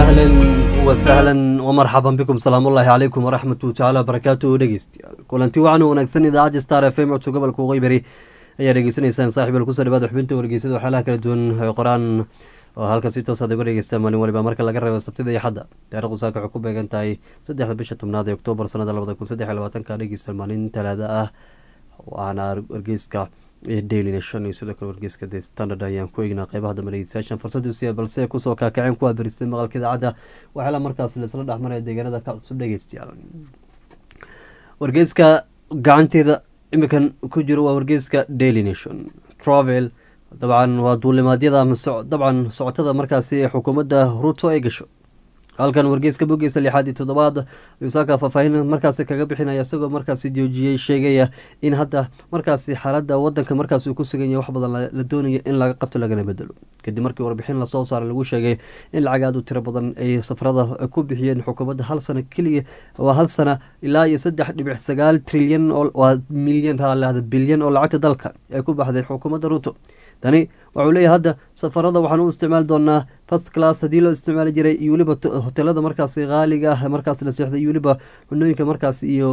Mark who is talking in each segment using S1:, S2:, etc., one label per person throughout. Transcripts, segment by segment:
S1: ahlan wasahlan wmarxaban bikum salaam ullaahi calaykum waraxmatu tacaala barakaatuhu dhegeystayaal kulanti wacan wanaagsan idaacadda star f m codso gobolka waqooyi ayaa dhegeysanaysaan saaxiibal kusoo dhawaada xubinta wargeysada waxyaalaha kala duwan ee qoraan oo halka si toos aad uga dhegeystaan maalin waliba marka laga reebo sabtida iyo xadda taarikhdu saaka waxay ku beegan tahay saddexda bisha tobnaad ee oktoobar sanada labada kun saddex iyo labaatanka dhegeysta maalin talaada ah waana wargeyska daily nation iyo sidoo kale wargeyska the standard ayaan ku eegnaa qeybaha dambe dhegeystayaashan fursadu siiya balse kusoo kaakaceen kuwaa beristay maqalka idaacadda waxyaala markaas laisla dhexmaraya deegaanada ka cusub dhegeystayaal wargeyska gacanteeda imikan ku jiro waa wargeyska daily nation travel dabcan waa duulimaadyada dabcan socotada markaasi ee xukuumadda ruto ay gasho halkan wargeyska bogeesa lixaad iyo toddobaad ayuu saaka faahfaahin markaasi kaga bixinaya isagoo markaasi joojiyey sheegaya in hadda markaasi xaaladda wadanka markaas uu ku sugan yahay wax badan la doonayo in laga qabto lagana bedelo kadib markii warbixin lasoo saaray lagu sheegay in lacag aad u tiro badan ay safarada ku bixiyeen xukuumadda hal sano keliya waa hal sana ilaa iyo saddex dhibic sagaal trilyan waa milyan raalaada bilyan oo lacagta dalka ay ku baxday xukuumadda ruto tani waxuu leeyahay hadda safarada waxaan u isticmaali doonaa first class haddii loo isticmaali jiray iyo weliba hotelada markaasi qaaliga ah markaas la seexday iyo weliba cunooyinka markaas iyo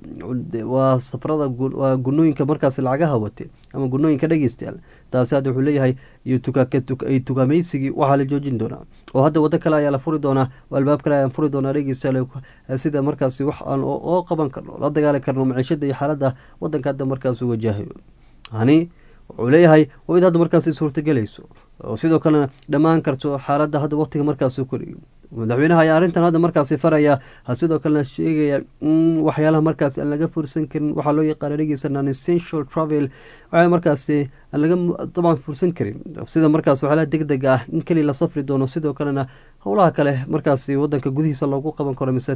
S1: waa safarada waa gunooyinka markaas lacagaha wate ama gunooyinka dhegeystayaal taasi hadda wuxuu leeyahay iyo tukaameysigii waxaa la joojin doonaa oo hadda wado kale ayaa la furi doonaa oo albaab kale ayaan furi doonaa dhegeystayaal sida markaasi wax aan oo qaban karno la dagaali karno maciishada iyo xaaladda wadanka hadda markaas u wajahayo hani wuxuu leeyahay waa mid hadda markaasi suurtagelayso oo sidoo kalena dhammaan karto xaaladda hadda waqtiga markaas kori madaxweynaha ayaa arrintan hadda markaasi faraya sidoo kalena sheegaya in waxyaalaha markaasi aan laga fursan karin waxaa loo yaqaana dhegeysa non essential travel waxaa markaasi aan laga dabcan fursan karin sida markaas waxyaalaha deg deg ah in keliya la safri doono sidoo kalena howlaha kale markaasi wadanka gudihiisa loogu qaban karo mise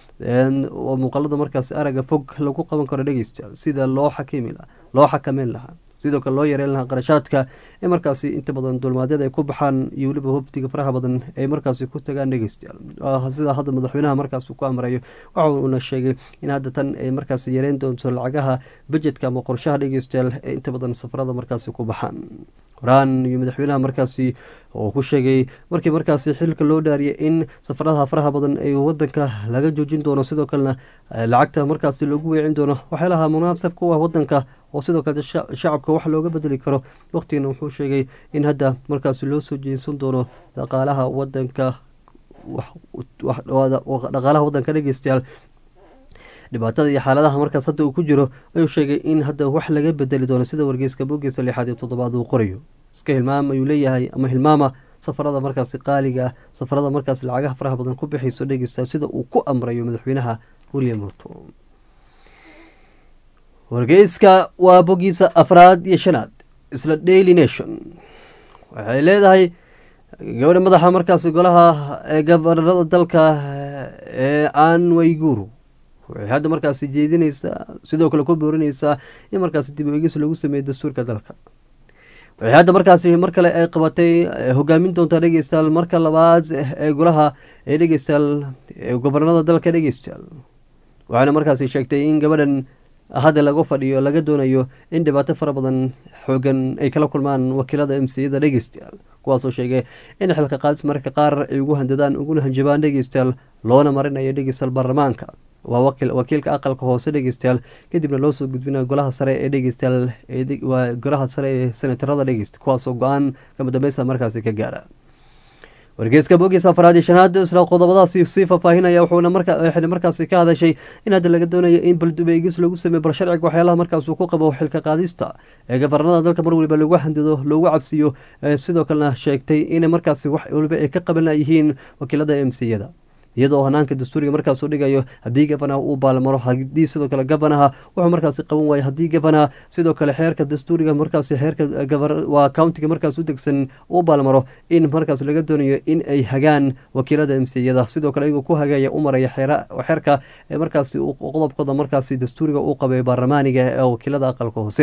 S1: oo muuqaalada markaasi araga fog lagu qaban karo dhegeystayaal sida loo xakimi loo xakameyn lahaa sidoo kale loo yareyn lahaa qarashaadka ee markaasi inta badan dulmaadyada ay ku baxaan iyo weliba hoftiga faraha badan ay markaasi ku tagaan dhegeystayaal sida hadda madaxweynaha markaas ku amrayo waxa uuna sheegay in hadda tan ay markaasi yareyn doonto lacagaha budjetka ama qorshaha dhegeystayaal ee inta badan safarada markaasi ku baxaan horaan iyo madaxweynaha markaasi oo ku sheegay markii markaasi xilka loo dhaariyay in safaradaha faraha badan ay wadanka laga joojin doono sidoo kalena lacagta markaasi loogu weecin doono waxyaalaha munaasab ku ah wadanka oo sidoo kale shacabka wax looga bedeli karo waqtigana wuxuu sheegay in hadda markaasi loo soo jeesan doono dhaqaalaha wadanka dhaqaalaha wadanka dhegeystayaal dhibaatada iyo xaaladaha markaas hadda uu ku jiro ayuu sheegay in hadda wax laga bedeli doono sida wargeyska bogeesa lixaad iyo toddobaad uu qorayo iska hilmaam ayuu leeyahay ama hilmaama safarada markaasi qaaliga ah safarada markaasi lacagaha faraha badan ku bixayso dhegeysta sida uu ku amrayo madaxweynaha william ruto wargeyska waa bogiisa afraad iyo shanaad isla daily nation waxay leedahay gabadha madaxa markaasi golaha ee gabanarada dalka ee an wayguru waxay hadda markaasi jeedineysaa sidoo kale ku boorineysaa in markaasi dib eegis lagu sameeyo dastuurka dalka waxay hadda markaasi mar kale ay qabatay hogaamin doontaa dhegeystayaal marka labaad ee golaha ee dhegeystayaal gobanarada dalka dhegeystayaal waxaana markaasi sheegtay in gabadhan hadda lagu fadhiyo laga doonayo in dhibaato fara badan xoogan ay kala kulmaan wakiilada emsiyada dhegeystayaal kuwaasoo sheegay in xilka qaadis mararka qaar ay ugu handadaan uguna hanjabaan dhegeystayaal loona marinayo dhegeystayaal baarlamaanka waa wakiilka aqalka hoose dhegeystayaal kadibna loo soo gudbinayo golaha sare ee dhegeystayaal waa golaha sare ee senatarada dhegeysta kuwaasoo go-aan kama dambeysta markaasi ka gaara wargeyska bogiis afraad iyo shanaad isla qodobadaasi sii faahfaahinaya wuxuuna waxayna markaasi ka hadashay in hadda laga doonayo in baldubeegis lagu sameeyo bal sharciga waxyaalaha markaasuu ku qabo xilka qaadista ee gabarnada dalka mar waliba lagu handado loogu cabsiyo sidoo kalena sheegtay in markaasi wax waliba ay ka qaban yihiin wakiilada emsiyada iyadoo hanaanka dastuuriga markaasuu dhigayo haddii gabanaha uu baalmaro haddii sidoo kale gabanaha wuxuu markaasi qaban waayo haddii gabanaha sidoo kale xeerka dastuuriga markaasi xeerka waa countiga markaas u degsan uu baalmaro in markaas laga doonayo in ay hagaan wakiilada emsiyada sidoo kale iyagoo ku hagaya u maraya xeerka ee markaasi qodobkooda markaasi dastuuriga uu qabay baarlamaaniga ee wakiilada aqalka hoose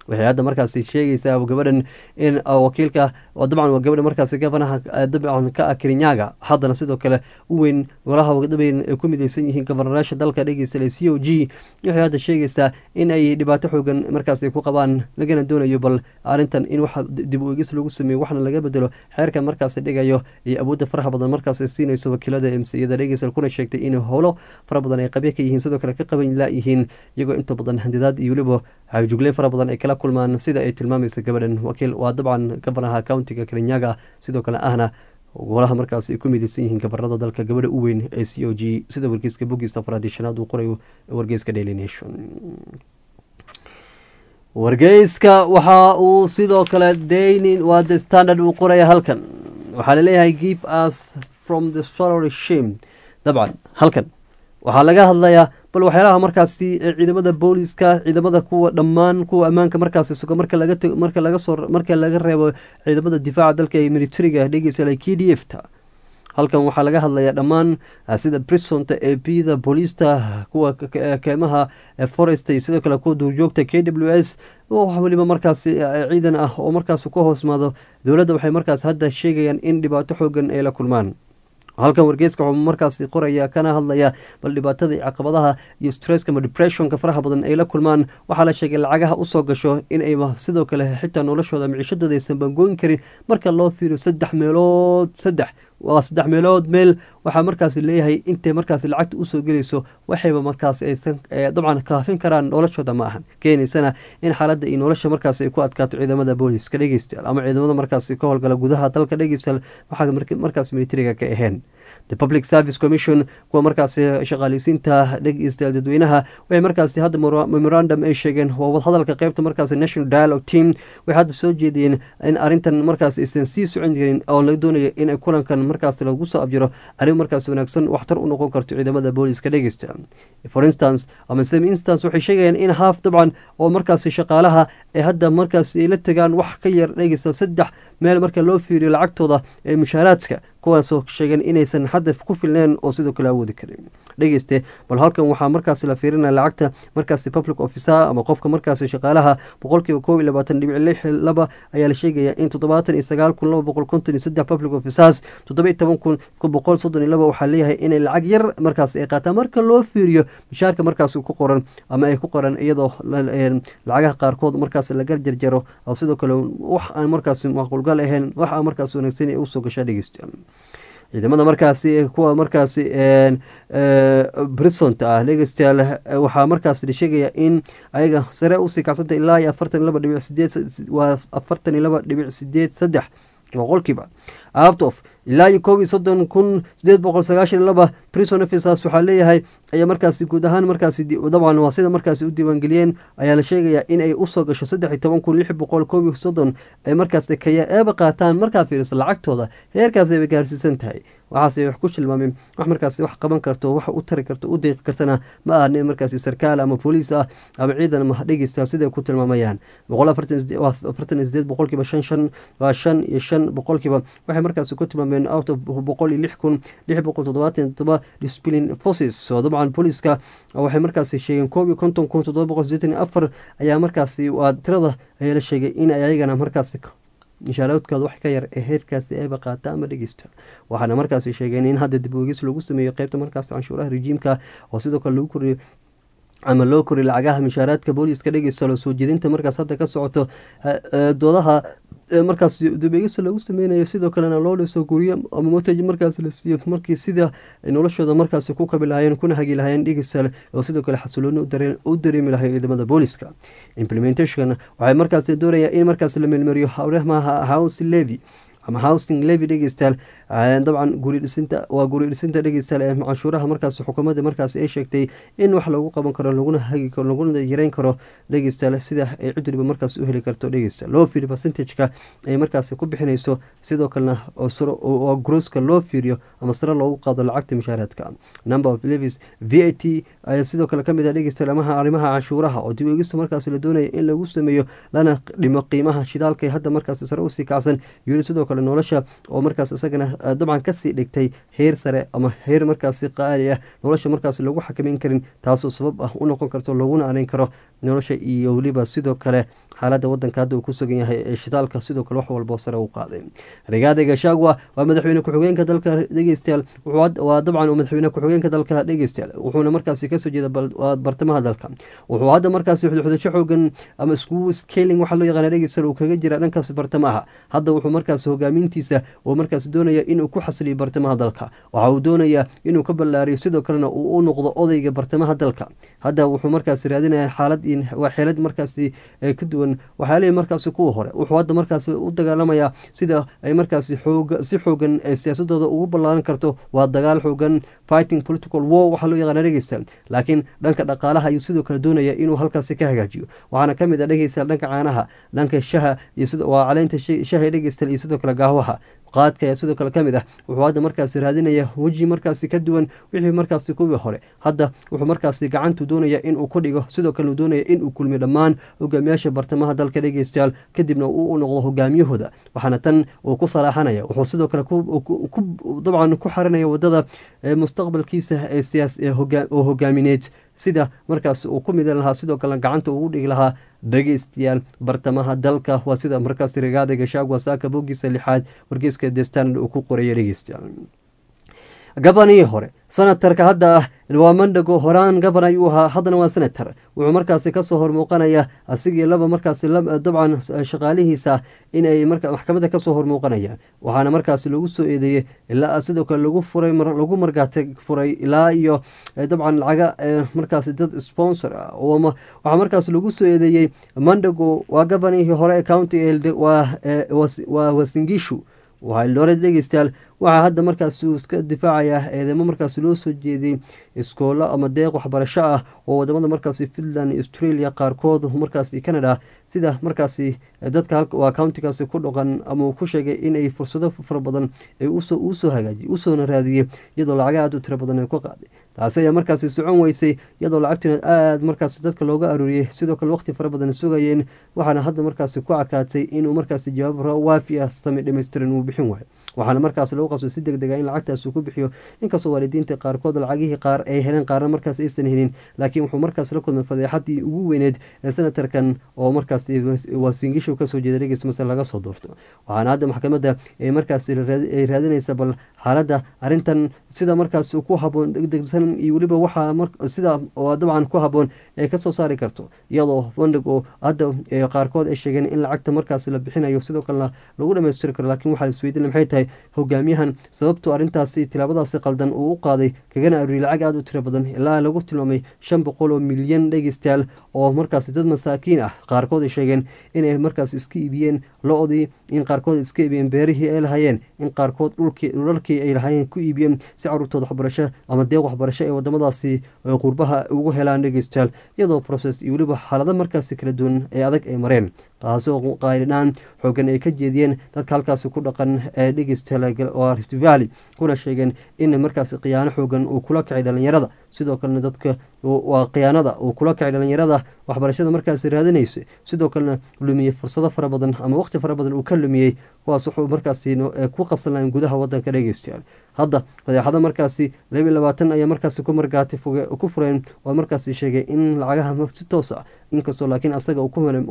S1: waxay hadda markaasi sheegaysaa gabadhan in wakiilka dabcan waa gabadha markaasi gabanaha dabcan ka ah kirinyaga haddana sidoo kale u weyn golaha wadabeyn ay ku mideysan yihiin gobarnaraasha dalka dhegeysta c o g waxay hadda sheegaysaa in ay dhibaato xoogan markaasi ku qabaan lagana doonayo bal arrintan in wax dib u egis lagu sameeyo waxna laga bedelo xeerka markaasi dhigayo iyo awoodda faraha badan markaasi siinayso wakiilada emsiyada dhegeysta kuna sheegtay in howlo fara badan ay qabya ka yihiin sidoo kale ka qaban laayihiin iyagoo inta badan handidaad iyo weliba jugle fara badan ay kala kulmaan sida ay tilmaamaysa gabadhan wakiil waa dabcan gabanaha countiga kirinyaga sidoo kale ahna golaha markaas ay ku mideysan yihiin gabarada dalka gabadha u weyn ee c o g sida wargeyska bogiis afraad iyo shanaad uu qorayo wargeyska daily nation wargeyska waxa uu sidoo kale dainin waa the standard uu qoraya halkan waxaa laleeyahay give us from the salary shame dabcan halkan waxaa laga hadlayaa bal waxyaalaha markaasi ciidamada booliska ciidamada kuwa dhammaan kuwa ammaanka markaasi sugo marka laga marka laga soo marka laga reebo ciidamada difaaca dalka ee militariga dhegeysa k d f ta halkan waxaa laga hadlayaa dhammaan sida brisonta ee bida booliista kuwa keemaha forest iyo sidoo kale kuwa duurjoogta k w s weliba markaasi ciidan ah oo markaas ka hoosmaado dowladda waxay markaas hadda sheegayaan in dhibaato xoogan ay la kulmaan halkan wargeyska wuxuu markaasi qoraya kana hadlaya bal dhibaatada iyo caqabadaha iyo stresska ama depressionka faraha badan ay la kulmaan waxaa la sheegay lacagaha usoo gasho in ay sidoo kale xitaa noloshooda micishadooda aysan bangooyin karin marka loo fiiriyo saddex meelood saddex waa saddex meelood meel waxaa markaasi leeyahay intay markaasi lacagta usoo gelayso waxayba markaasi aysan dabcan kaafin karaan noloshooda ma ahan keenaysana in xaaladda iyo nolosha markaasi ay ku adkaato ciidamada booliska dhegeystayaal ama ciidamada markaasi ka howlgala gudaha dalka dhegeystayaal waxaa markaasi militariga ka aheen the public service commission kuwa markaasi shaqaaleysiinta dhegeystayaal dadweynaha waxay markaasi hadda memorandum ay sheegeen waa wadhadalka qeybta markaasi national dialogue team waxay hadda soo jeediyeen in arrintan markaasi aysan sii socon jirin oo laga doonayo in kulankan markaasi lagu soo abjiro arrin markaasi wanaagsan waxtar u noqon karto ciidamada booliska dhegeysta for instance ama same instance waxay sheegayaan in haaf dabcan oo markaasi shaqaalaha ee hadda markaasi ay la tagaan wax ka yar dhegeysta saddex meel marka loo fiiriyo lacagtooda ee mushaaraadka kuwaasoo sheegeen inaysan hadda ku filneen oo sidoo kale awoodi karin dhegeyste bal halkan waxaa markaasi la fiirinaya lacagta markaasi public officer ama qofka markaasi shaqaalaha boqolkiiba koob iyo labaatan dhibic lix laba ayaa la sheegaya in toddobaatan iyo sagaal kun laba boqol konton iyo saddex public officers toddoba iyo toban kun boqol soddon iyo laba waxaa leeyahay inay lacag yar markaasi ay qaataan marka loo fiiriyo mishaarka markaasi ku qoran ama ay ku qoran iyadoo lacagaha qaarkood markaasi laga jarjaro oo sidoo kale wax aan markaasi macquulgal ahayn wax aan markaasi wanaagsan ee usoo gashaa dhegeysta ciidamada markaasi kuwa markaasi brisonta ah dhegeystayaal waxaa markaas la sheegaya in ayaga sare usii kacsanta ilaa iyo afartan iyo laba dhibic sideed waa afartan iyo laba dhibic sideed saddex boqolkiiba aftof ilaa iyo koob iyo soddon kun sideed boqol sagaashan iyo laba prison officers waxaa leeyahay ayaa markaasi guud ahaan markaasi dabcan waa sida markaasi u diiwaangeliyeen ayaa la sheegayaa in ay usoo gasho saddex iyo toban kun lix boqol koob iyo soddon ay markaasi kaya eeba qaataan markaa fiiriso lacagtooda heerkaasi ayba gaarsiisan tahay waxaase wax ku tilmaameen wax markaasi wax qaban karto wax u tari karto u deeqi kartana ma aha nin markaasi sarkaal ama booliis ah ama ciidan ma dhegeysta siday ku tilmaamayaan boqol afartan iyo sideed boqolkiiba shan shan waa shan iyo shan boqolkiiba waxay markaasi ku tilmaameen out of boqol iyo lix kun lix boqol toddobaatan todoba discipline forces oo dabcan booliiska waxay markaasi sheegeen koob iyo konton kun toddoba boqol sideetan iyo afar ayaa markaasi waa tirada ayaa la sheegay in ay ayagana markaasi mishaaradkooda wax ka yar ee heerkaasi ayba qaata ama dhegeysta waxaana markaasi sheegeen in hadda dib oogis lagu sameeyo qeybta markaasi canshuuraha rejiimka oo sidoo kale lagu koriyo ama loo koriyo lacagaha mishaaraadka booliiska dhegeysta loo soo jeedinta markaas hadda ka socoto doodaha markaas dabeegisa lagu sameynayo sidoo kalena loo dhiso guryo ama motaj markaas la siiyo markii sida noloshooda markaas ku kabi lahayeen kuna hagi lahayeen dhegeystaale oo sidoo kale xasilooni u dareemi lahay ciidamada booliska implementation waxay markaas doonayaan in markaas la meelmariyo hawremaha house levy ama housing levy dhegeystayaal dabcan guri dhisinta waa guri dhisinta dhegeystayaal ee canshuuraha markaas xukuumadda markaas ay sheegtay in wax lagu qaban karo laguna hagi karo laguna yareyn karo dhegeystayaal sida ay cid waliba markaas u heli karto dhegeystayaal loo fiiriyo percentageka ay markaas ku bixinayso sidoo kalena oo grooska loo fiiriyo ama sare loogu qaado lacagta mishaaraadka number of levies v a t ayaa sidoo kale kamid ah dhegeystayaal amaha arrimaha canshuuraha oo dib eegista markaas la doonaya in lagu sameeyo lana dhimo qiimaha shidaalka ee hadda markaas sare usii kacsan yiri sidoo kale nolosha oo markaas isagana dabcan kasii dhigtay heer sare ama heer markaasi qaali ah nolosha markaas lagu xakameyn karin taasoo sabab ah u noqon karto laguna areyn karo nolosha iyo weliba sidoo kale xaaladda wadanka hadda uu ku sugan yahay ee shidaalka sidoo kale wax walboo sare u qaaday rigaada gashagwa waa madaxweyne ku-xigeenka dalka dhegeystayaal waa dabcan madaxweyne ku-xigeenka dalka dhegeystayaal wuxuuna markaasi kasoo jeeda bartamaha dalka wuxuu hadda markaasi xudxudasho xoogan ama isku scaling waxaa loo yaqaana dhegeystayaal uu kaga jira dhankaasi bartamaha hadda wuxuu markaasi hogaamintiisa uu markaasi doonaya inuu ku xasiliyo bartamaha dalka waxa uu doonaya inuu ka ballaariyo sidoo kalena uu u noqdo odayga bartamaha dalka hadda wuxuu markaasi raadinaya xaalad waa xeelad markaasi ka duwan waxyaalihii markaasi kuwa hore wuxuu hadda markaasi u dagaalamayaa sida ay markaasi xoog si xoogan ee siyaasadooda ugu ballaaran karto waa dagaal xoogan fighting political war waxaa loo yaqaana dhegeystayaal laakiin dhanka dhaqaalaha ayuu sidoo kale doonaya inuu halkaasi ka hagaajiyo waxaana ka mid ah dhegeystayaal dhanka caanaha dhanka shaha iyo sida waa caleynta shaha dhegeystayaal iyo sidoo kale gaawaha qaadka ayaa sidoo kale ka mid ah wuxuu hadda markaasi raadinaya weji markaasi ka duwan wixii markaasi kuwii hore hadda wuxuu markaasi gacantu doonaya inuu ku dhigo sidoo kale uu doonaya inuu kulmiyo dhammaan hogaamiyaasha bartamaha dalka dhegeystayaal kadibna uu u noqdo hogaamiyahooda waxaana tan uu ku salaaxanaya wuxuu sidoo kale dabcan ku xarinaya wadada mustaqbalkiisa ee siyaas oo hogaamineed sida markaas uu ku midan lahaa sidoo kalena gacanta ugu dhigi lahaa dhegeystayaal bartamaha dalka waa sida markaas rigaada gashagwa saaka bogiisa lixaad wargeyska the standard uu ku qoraya dhegeystayaal gabanihii hore senatarka hadda ah waa mandhago horaan gaban ayuu ahaa haddana waa senator wuxuu markaasi kasoo hormuuqanaya asigii laba markaasi dabcan shaqaalihiisa inay maxkamadda kasoo hormuuqanayaan waxaana markaasi lagu soo eedeeyey ilaa sidoo kale lagu furay lagu margaati furay ilaa iyo dabcan lacaga markaasi dad sponsor ah waxaa markaasi lagu soo eedeeyey mandhago waa gabanihii hore ee county waa wasingishu waxaa eldoret dhegeystayaal waxaa hadda markaasi uu iska difaacayaa eedeymo markaasi loo soo jeediyey iskoolo ama deeq waxbarasho ah oo wadamada markaasi finland australia qaarkood markaasi canada sida markaasi dadka waa countigaasi ku dhaqan ama uu ku sheegay inay fursado fara badan uu soo hagaajiyey usoona raadiyey iyadoo lacaga aad u tiro badan ay ku qaaday taasi ayaa markaasi socon weysay iyadoo lacagtina aada markaasi dadka looga aruuriyey sidoo kale waqti fara badan sugayeen waxaana hadda markaasi ku cakaatay inuu markaasi jawaab waafi ah sami dhamaystiran uu bixin waayo waxaana markaas lagu qasbay si deg dega in lacagtaas uu ku bixiyo inkastoo waalidiinta qaarkood lacagihii qaar ay heleen qaarna markaas aysan helin laakiin wuxuu markaas la kulmay fadeexadii ugu weyneed ee senatarkan oo markaas waasingishu kasoo jeeda dhegeyst mase laga soo doorto waxaana hadda maxkamadda ay markaas ay raadinaysa bal xaaladda arrintan sida markaas ku haboon degdegsan iyo weliba waxaa sida dabcan ku haboon ay kasoo saari karto iyadoo bandhig oo hadda qaarkood ay sheegeen in lacagta markaas la bixinayo sidoo kalena lagu dhamaystiri karo laakiin waxaa isweydiin maxay tahay hogaamiyahan sababtu arrintaasi tilaabadaasi qaldan uu u qaaday kagana aruuriyay lacag aada u tiro badan ilaa lagu tilmaamay shan boqol oo milyan dhegeystayaal oo markaasi dad masaakiin ah qaarkood ay sheegeen inay markaas iska iibiyeen lo-dii in qaarkood iska iibiyeen beerihii ay lahaayeen in qaarkood dhulalkii ay lahaayeen ku iibiyeen si caruurtooda waxbarasho ama deeq waxbarasho ee wadamadaasi qurbaha ugu helaan dhegeystayaal iyadoo process iyo weliba xaalado markaasi kala duwan ee adag ay mareen taasoo qaylidhaan xoogan ay ka jeediyeen dadka halkaasi ku dhaqan ee dhegeystayaal rift valley kuna sheegeen in markaasi khiyaano xoogan uu kula kacay dhalinyarada sidoo kalena dadka waa khiyaanada uu kula kacay dhalinyarada waxbarashada markaasi raadinaysa sidoo kalena lumiyey fursado fara badan ama waqti fara badan uu ka lumiyey kuwaas wuxuu markaasi ku qabsan lahayn gudaha wadanka dhegeystayaal hadda fadeexada markaasi laba iyo labaatan ayaa markaasi ku margaati ku fureen waa markaasi sheegay in lacagaha si toos ah inkastoo laakiin asaga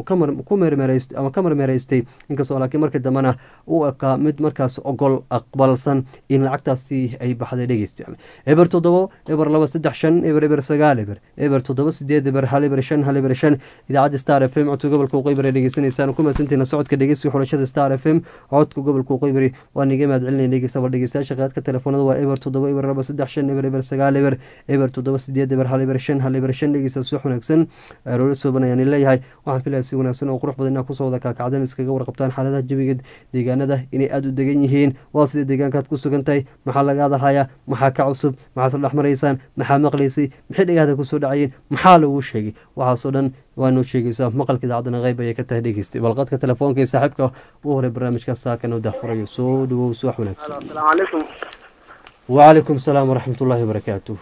S1: ku mermerst ama ka marmeeraystay inkastoo laakiin markii dambena u ekaa mid markaas ogol aqbalsan in lacagtaasi ay baxday dhegeystayaal eber toddobo eber laba saddex shan eber eber sagaal eber eber toddoba sideed eber hal eber shan hal eber shan idaacadda star f m codka gobolka waqooyi ay dhegeysanaysaan ku mahadsantiina socodka dhegeysiga xulashada star f m codka gobolka waqooyi waa niga mahad celinaya dhegeysta bal dhegeystayaasha qaadka telefoonada waa eber toddoba eber laba saddex shan eber eber sagaal eber eber toddoba sideed eber hal eber shan hal eber shan dhegeysta subax wanaagsan roolo sooban ayaan leeyahay waxaan filaya si wanaagsan oo qurux badan inaa kusoo wada kaakacdan iskaga warqabtaan xaaladaha jawiga deegaanada inay aada u degan yihiin waa sida deegaankaad ku sugan tahay maxaa laga hadalhayaa maxaa ka cusub maxaad la dhex maraysaan maxaa maqlaysay maxay dhegahda kusoo dhacayeen maxaa laguu sheegay waxaasoo dhan waa noo sheegaysaa maqalka idaacadana qeyb ayay ka tahay dhegeystay balqadka telefoonka ee saaxiibka u horay barnaamijka saakan oo dahfurayo soo dhawow subax wanaagsan wacalaykum salaam waraxmat ullaahi wabarakaatu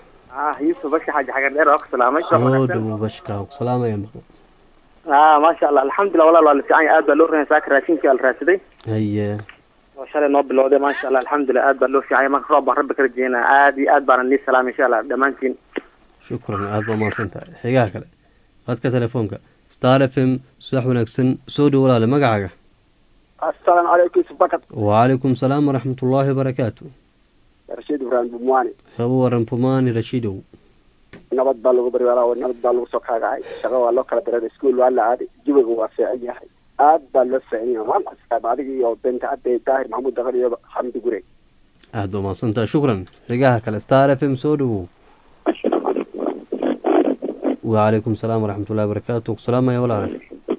S2: yusuf bashka xaaji xagar dheer waa ku salaamay
S1: soo dhawow bashka ku salaamaya maqan
S2: maasha allah alxamdulilah walaal waa la fiican yahay aad baa loo raaya saaka raashinkii ala raadsaday
S1: haye
S2: oo shalay noo bilowday maasha allah alxamdulilah aad baa loo fiican yahay marka roob baan rabbi ka rajeynaa aad iyo aad baana nii salaamay insha allah dhammaantiin
S1: shukran aada baa mahadsan tahay xigaha kale qadka telefoonka star f m subax wanaagsan soo dhow walaale magacaaga
S3: assalaamu calaykum subakad
S1: wacalaykum salaam waraxmat ullaahi wabarakaatu
S3: rashiid ibraahim bumwaani
S1: kaba waran pumaani rashiidow
S3: nabad baa lagu baryaara nabad baa lagu soo kaagacay shaqo waa loo kala dareeray iskuol waa la aaday jawiga waa fiican yahay aad baa loo fiican yahay maanta askaab adiga iyo benta cadde daahir maxamuud daqal iyo xamdi gure
S1: aada u mahadsantaha shukran xigaha kale star f m soo dhowow wacalaykum salaam waraxmat ullahi wabarakaatu kusalaamaya walaale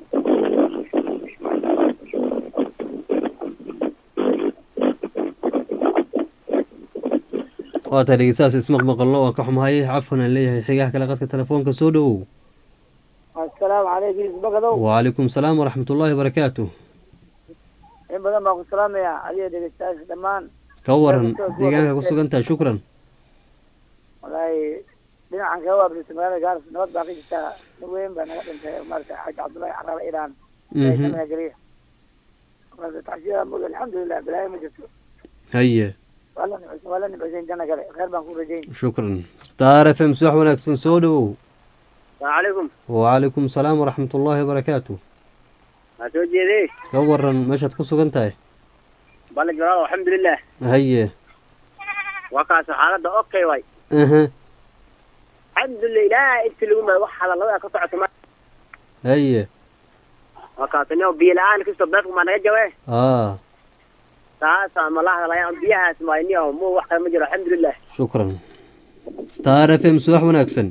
S1: waa tahay dhegeystahaas ismaqmaqallo waan ka xumahay cafwan aan leeyahay xigaha kale qadka telefoonka soo dhowow
S4: assalaamu calaykum isbakadow
S1: wacalaykum salaam waraxmat ullaahi wabarakaatu
S4: in badan baan ku salaamayaa adiga dhegeystayaasha dhammaan
S1: ka waran deegaanka ku sugan tahay shukran
S4: wallaahi dhinacan kaga waabrisay magaalada gaaris nabad baa ka jirtaa nin weyn baa naga dhintay maarata xaaji cabdullaahi caraale iraan
S1: Mhm.
S4: magaliya marka tacsiyada mug alxamdulilah balaayo ma jirto
S1: haye
S4: waa la nimcaysan waa la nimcaysan janna gale khayr baan ku rajayn
S1: shukran star f m subax wanaagsan soo dhowow
S2: asalaamu calaykum
S1: wacalaykum salaam waraxmat ullaahi wabarakaatu
S2: waa soo jeedee
S1: ka waran meeshaad ku sugan tahay
S2: balig walaal alxamdulilah
S1: haye
S2: waa kaasoo xaaladda okay way
S1: aha
S2: alxamdulilah ilaaha inti lagu maayo wax hadallada ka socoto ma
S1: haye
S2: waa kaasoo nin biyo la-aan kastoo beedku maa naga jawe
S1: aa
S2: taasa ma la hadlayaan biyahaas maayo niyo mu wax kale ma jiro alxamdulilah
S1: shukran star f m subax wanaagsan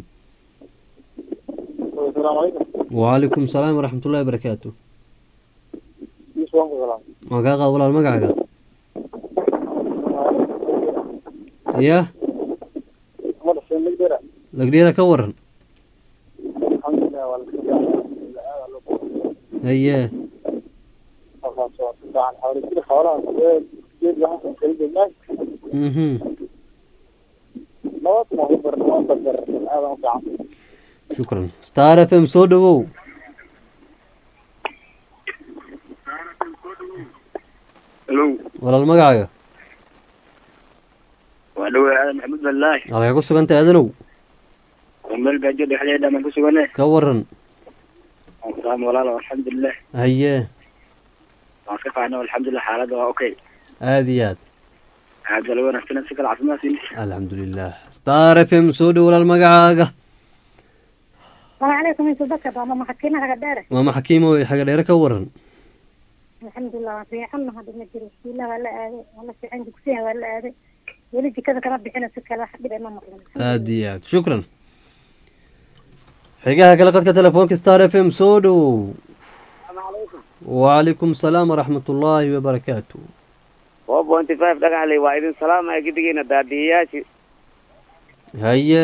S3: asalaamu calaykum
S1: wacalaykum salaam waraxmat ullahi wabarakaatu
S3: yusuf waan ku salaam
S1: waan kaa qaad walaal magacaaga ya
S3: mada seenagdera
S1: lagdheera ka waran
S3: alxamdulilah waa
S1: haye
S3: xawlisida xoolaha geed waxaan kala joognaa
S1: mhm
S3: nabad ma ugu bar nabad bar aadan u fiican
S1: shukran star f m soo dhowow
S2: hello
S1: walaal magacaaga
S2: waa dhawe aadan maxamuud balaahi
S1: halkay ku sugan tahay adanow
S2: waa meel gaajo dhexdeeda baan ku sugane
S1: ka waran
S2: salaam walaalo alxamdulilah
S1: haye
S2: waan ka qaadna alxamdulilah xaaladda waa okay
S1: aada iyo aad
S2: aad baa lagu wanaagsan si kale caafimaad siin
S1: alxamdulilah star f m soo dhow walaal magacaaga
S5: السلام عليكم انتو بكر ماما محكينا هذا دارة
S1: maama xakiimo xaga dheere ka waran
S5: الحمد لله في عنا هذا المجر بسم الله ولا آذي والله في عندك فيها ولا آذي ولدي كذا كرب بحنا سكة لا حد ما مقلنا
S1: aada iyo aad shukran xigaha kale qadka telefoonka star f m soo dhowow wacalaykum salaam waraxmat ullaahi wabarakaatu
S2: four pointy five dhagaxley waa idin salaamaya gidigiina daadiyayaashii
S1: haye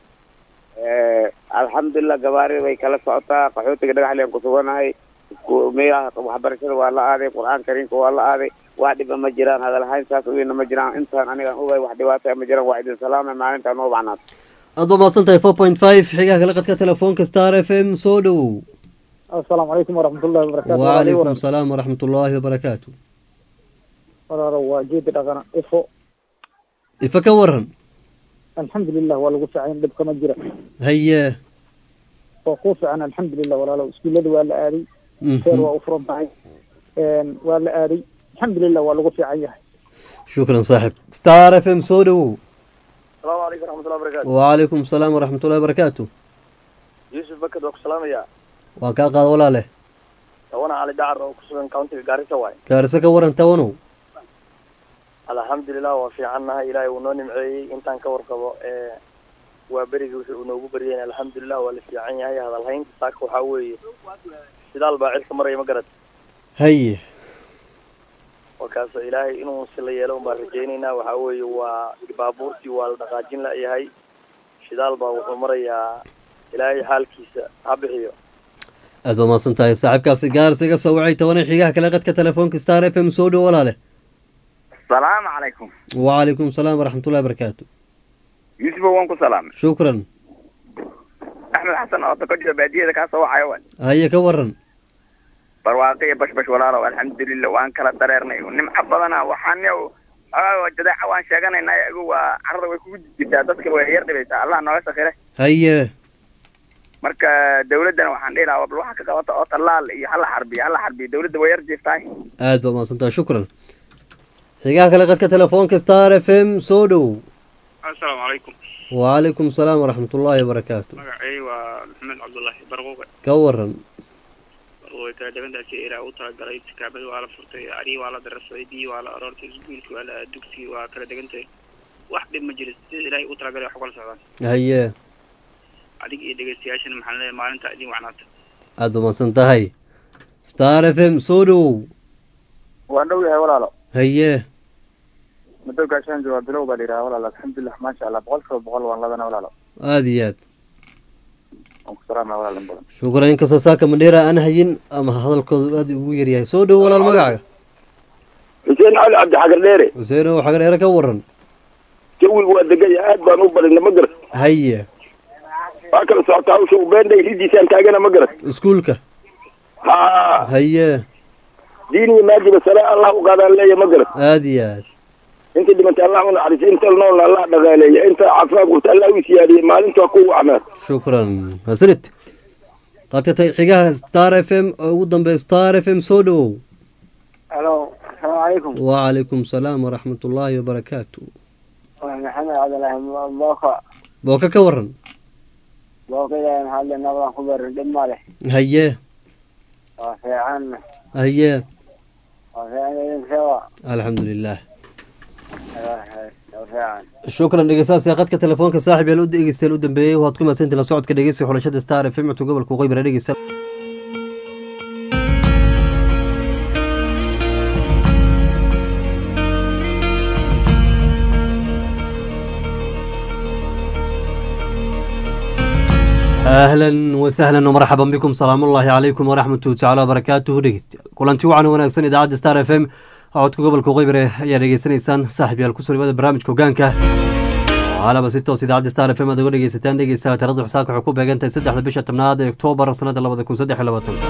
S2: alxamdulilah gabaarida way kala socotaa qaxootiga dhagaxley aan ku suganahay isku- meelaha waxbarashada waa la aaday qur-aan kariimka waa la aaday wax dhiba ma jiraan hadalhayn saas uyna ma jiraan intaan anigaan ogay wax dhibaata ma jiraan waa idin salaamay maalintaan noo bacnaad
S1: aad baa mahadsan tahay four point five xigaha kale qadka telefoonka star f m soo dhowow
S3: assalaamu calaykum waraxmatullahi wabarakaatu
S1: wacalaykum salaam waraxmat ullaahi wabarakaatu
S3: walaalo waa geedi dhaqana ifo
S1: ifa ka waran
S3: alxamdulilah waa lagu fiican dhibka ma jira
S1: haye
S3: waa kuu fiican alxamdulilah walaalo iskuullada waa la aaday
S1: mhm.
S3: seer waa u furan tahay waa la aaday alxamdulilah waa lagu fiican yahay
S1: shukran saaxib star f m soo dhowow
S3: asalaamu calaykum waraxmatullahi wabarakaatu
S1: wacalaykum salaam waraxmat ullahi wabarakaatu
S3: yuusuf bakad waa ku salaamaya
S1: waan kaa qaada walaale
S3: tawana cali dacar oo ku sugan countiga gaarisa waay
S1: gaariso ka waran tawanow
S3: alxamdulilah waa fiicannahay ilaahay uu noo nimceeyey intaan ka warqabo ee waa berigii wixii uu noogu baryayna alxamdulilah waa la fiican yahay hadalhaynta saaka waxaa weeye sidaal baa cirka maraya ma garad
S1: haye
S3: markaasoo ilaahay inuu si la yeelo unbaan rajaynaynaa waxaa weeye waa baabuurtii waa la dhaqaajin la-yahay shidaal baa wuxuu marayaa ilaahay xaalkiisa ha bixiyo
S1: aad baa mahadsan tahay saaxiibkaasi gaarisa iga soo wacay tobanay xigaha kale qadka telefoonka star f m soo dhow walaale
S6: salaamu calaykum
S1: wacalaykum salaam waraxmat ullahi wabarakaatu
S6: yuusufa waan ku salaamay
S1: shukran
S6: axmed xasan oo dakojo baadiyada kaa soo wacayo waay
S1: haye ka waran
S6: barwaaqiya bashbash walaalow alxamdulilah waan kala dareernay nimco badana waxaan jadeeca waan sheeganaynaa iyagu waa carada way kugu jirtaa dadka way yar dhibaysaa allah nooga sakire
S1: haye
S6: marka dawladdana waxaan dhihi lahaa bal waxa ka qabata oo tallaal iyo hala xarbiyo hala xarbiyo dawladda way yar jiiftahay
S1: aad baa mahadsantaha shukran xigaha kale qadka telefoonka star f m soo dhow
S7: asalaamu calaykum
S1: wacalaykum salaam waraxmat ullaahi wabarakaatu
S7: magacay waa maxamed cabdullaahi barquuqe
S1: ka waran
S7: barquuqe kala degantaasi ilaa u talagalay kaabada waa la furtay ari waa la dararsaday biyi waa la aroortay iskuulki waa la dugsi waa kala degantay wax dhib ma jiro sida ilaahay u talagalay wax kala socdaan
S1: haye
S7: adiga iyo dhegeystayaashana maxaan leeyahay maalinta idin wacnaata
S1: aad baa mahadsan tahay star f m soo dhowow
S2: waan dhow yahay walaalo
S1: haye
S2: muddo gaashaan joogaa bilow baa la yidhaha walaalo alxamdulilah maasha allah boqol kiiba boqol waan ladana walaalo
S1: aada iyo aad
S2: waan ku salaamaya walaal in badan
S1: shukran inkastoo saaka mandheera aan hayin ama hadalkoodu aada ugu yaryahay soo dhow walaal magaca
S3: xuseen cali cabdixagar dheere
S1: xuseen oo xagar eere ka waran
S3: jawigu waa degan yahay aad baan u badina ma garat
S1: haye
S3: waa kala socotaa hawsha ubeendhay ridiisaan taagana ma garat
S1: iskuulka
S3: ha
S1: haye
S3: diin iyo maajiba sare allah u qaadaan leeya ma garat
S1: aada iyo aad
S3: inta dhimantay allah u naxariiso inta noolna allah dhaqaaleeya inta caafimaad qabta allah u siyaadiyey maalinta waa kugu acmaad
S1: shukran hasanid qadka ta- xigaha star f m oo ugu dambeeya star f m soo dhowow
S4: halo asalaamu calaykum
S1: wacalaykum salaam waraxmat ullaahi wabarakaatu
S4: waa maxamed cabdilaahi booko
S1: booka ka waran
S4: booko ilaahay maxaa le nabadan ku barin dhib ma leh
S1: haye
S4: waa fiican
S1: haye
S4: waa fiican idinkewa
S1: alxamdu lilah
S4: waa fiican
S1: shukran dhegeystayaasha qadka telefoonka saaxib yaal u dhegeystayaal u dambeeyey waxaad ku mahadsantihin la socodka dhegeysiga xulashada star f m codka gobolka waqooyi bara dhegeysta ahlan wasahlan wmarxaban bikum salaam ullaahi calaykum waraxmatu tacala wabarakaatuhu dhegeystayaal kulanti wacan wanaagsan idaacadda star f m codka gobolka waqooyi bare ayaa dhegeysanaysaan saaxib yaal kusoo dhawaada barnaamijka hogaanka caalaba si toos idaacadda star f m aad uga dhegeysataan dhegeystayaal tirada xisaabka waxay ku beegantahay saddexda bisha tobnaad ee oktoobar sanada labada kun saddex iyo labaatanka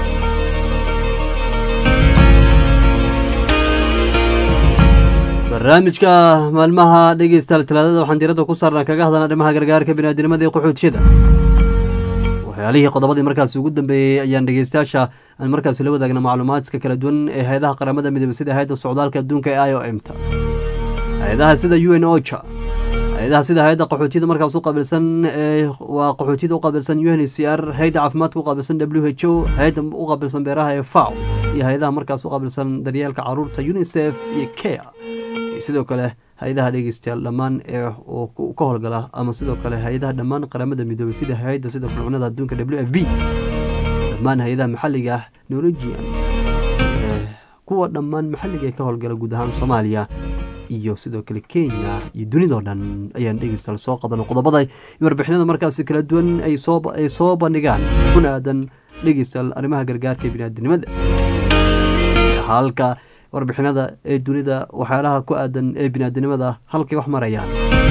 S1: barnaamijka maalmaha dhegeystayaal talaadada waxaan diiradda ku saarnaa kaga hadlana arrimaha gargaarka biniaadinimada iyo qaxootiyada waxyaalihii qodobadii markaasi ugu dambeeyey ayaan dhegeystayaasha aan markaasi la wadaagna macluumaadka kala duwan ee hay-adaha qaramada midoobey sida hay-adda socdaalka adduunka ee i o m ta hay-adaha sida u n ocha hay-adaha sida hay-adda qaxootiyada markaas u qaabilsan ee waa qaxootiyada u qaabilsan u n c r hay-adda caafimaadka u qaabilsan w h o hay-adda u qaabilsan beeraha ee faw iyo hay-adaha markaas u qaabilsan daryeelka caruurta unicef iyo care iyo sidoo kale hay-adaha dhegeystayaal dhammaan ee oo ku- ka howlgala ama sidoo kale hay-adaha dhammaan qaramada midoobey sida hay-adda sidoo kale cunada adduunka w f b dhammaan hay-adaha maxalliga ah norwegian ee kuwa dhammaan maxalliga ee ka howlgala guud ahaan soomaaliya iyo sidoo kale kenya iyo dunidao dhan ayaan dhegeystayaal soo qadano qodobada iyo warbixinada markaasi kala duwan ay soo ay soo bandhigaan kuna aadan dhegeystayaal arrimaha gargaarka biniaadinimada halka warbixinada ee dunida waxyaalaha ku aadan ee biniaadinimada halkay wax marayaan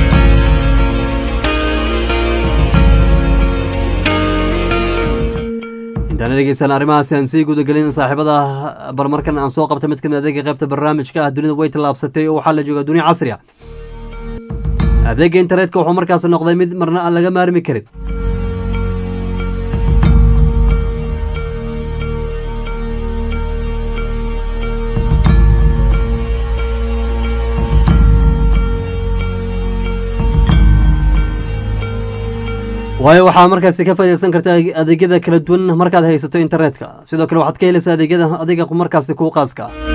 S1: intaana dhegeystaan arrimahaasi aan sii gudagelin saaxiibada barmarkan aan soo qabta mid kamid adeega qaybta barnaamijka ah dunida way tallaabsatay oo waxaa la joogaa dunia casri ah adeega internetka wuxuu markaas noqday mid marna aan laga maarmi karin waayo waxaa markaasi ka faaideysan karta adeegyada kala duwan markaad haysato internetka sidoo kale waxaad ka helaysaa adeegyada adiga markaasi kuu qaaska ah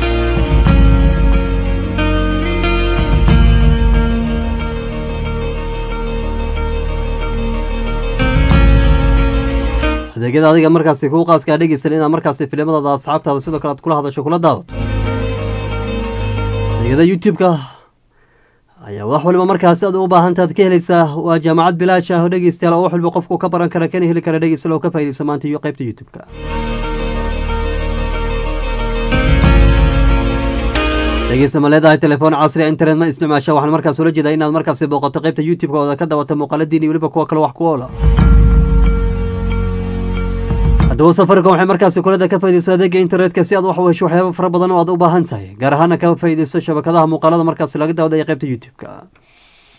S1: adeegyada adiga markaasi kuu qaaska dhegeysan inaad markaasi filimadaada asxaabtaada sidoo kale aad kula hadasho kula daawato adeegyada youtube-ka ayaa wax waliba markaasi aad u baahantaad ka helaysaa waa jaamacad bilaash ah oo dhegeystayaal oo wax waliba qofku ka baran kara kana heli kara dhegeystayaal oo ka faaideysa maanta iyo qaybta youtube-ka dhegeysta ma leedahay telefoon casri a internet ma isticmaasha waxaan markaas ula jeedaa inaad markaasi booqato qaybta youtube-ka ooda ka dawato muuqaaladiin iyo weliba kuwa kale wax ku oola haddaba safaricom waxay markaasi kulada ka faaideyso adeega internetka si aad wax u hesho waxyaaba fara badan oo aad u baahan tahay gaar ahaana ka faaideyso shabakadaha muuqaalada markaasi laga daawada ee qaybta youtube-ka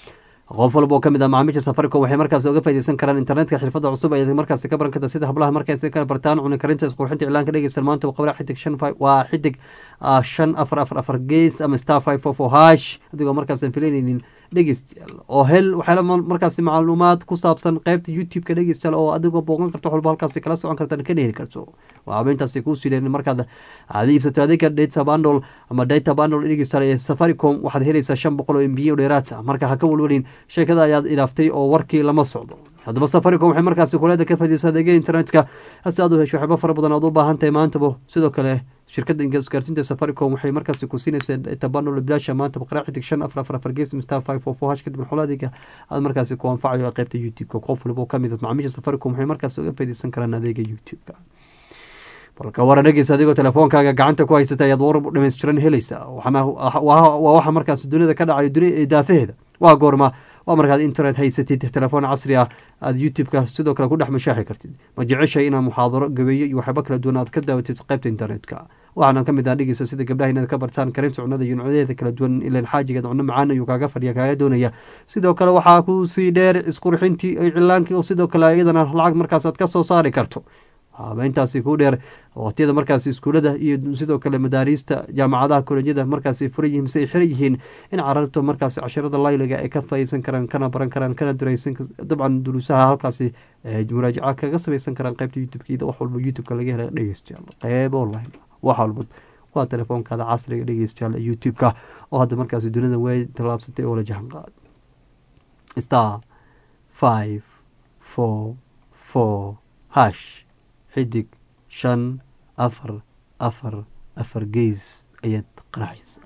S1: qof walba oo kamid ah macaamiisha safaricom waxay markaasi uga faaideysan karaan internetka xirfada cusub ay markaasi ka baran karta sida hablaha markaasi ka bartaan cuni karinta isqurxinta iclaanka dhegeysan maanta qabra xidig shan waa xidig shan afar afar afar gees ama star five four four hash adigoo markaas aan filanaynin dhegeystayaal oo hel waxyaala markaasi macluumaad ku saabsan qeybta youtube-ka dhegeystayaal oo adigoo booqan karto walba halkaasi kala socon kartan ka dheheli karto waa habeyntaasi kuu sileen markaad aad iibsato adeega data bundle ama data bundle dhegeystayaal ee safaricom waxaad helaysaa shan boqol oo mbiyo dheeraad ah marka ha ka walwalin sheekada ayaad ilaaftay oo warkii lama socdo haddaba safaricom waxay markaasi kuleeda ka fadiysa adeega internetka hase aad u hesho waxyaaba fara badan aad u baahan tahay maantaba sidoo kale shirkadda isgaarsiinta safaricom waxay markaasi ku siinaysaa tabanol bilaasha maanta baqraa xidig shan afar afar afar gees star five four four hash kadib maxuul adeega aad markaasi ku anfacayo qeybta youtube-ka qof waliba oo kamid ah macaamiisha safaricom waxay markaasi uga faaideysan karaan adeega youtube-ka balka wara dhegeysa adigoo telefoonkaaga gacanta ku haysata ayaad war dhameystiran helaysaa waa waxa markaas dunida ka dhacayo daafaheeda waa goorma waa markaad internet haysatid telefoon casri ah aad youtube-ka sidoo kale ku dhex mashaaxi kartid ma jeceshay inaad muxaadaro gabeeyo iyo waxyaaba kala duwan aad ka daawatid qeybta internetka waxaana ka mid ah dhegeysa sida gabdhaha inaad ka bartaan karinta cunada iyo nucyadeeda kala duwan ilan xaajigeed cunno macaan ayuu kaaga fadhiya kaaga doonaya sidoo kale waxaa kusii dheer isqurxintii iclaankii oo sidoo kale iyadana lacag markaas aad ka soo saari karto habeyntaasi ku dheer waqtiyada markaasi iskuulada iyo sidoo kale madaariista jaamacadaha kolejyada markaasi furan yihiin mise ay xiran yihiin in cararta markaasi casharada layliga ay ka faaiidsan karaan kana baran karaan kana duraysan dabcan duruusaha halkaasi muraajaca kaga samaysan karaan qeybta youtube-ka wax walba youtube-ka laga hela dhegeystayaal qeyb online wax walba waa telefoonkaada casriga dhegeystayaal youtube-ka oo hadda markaasi dunida way tallaabsatay oo la jahan qaad star five four four hash xidig shan afar afar afar gees ayaad qaraacaysa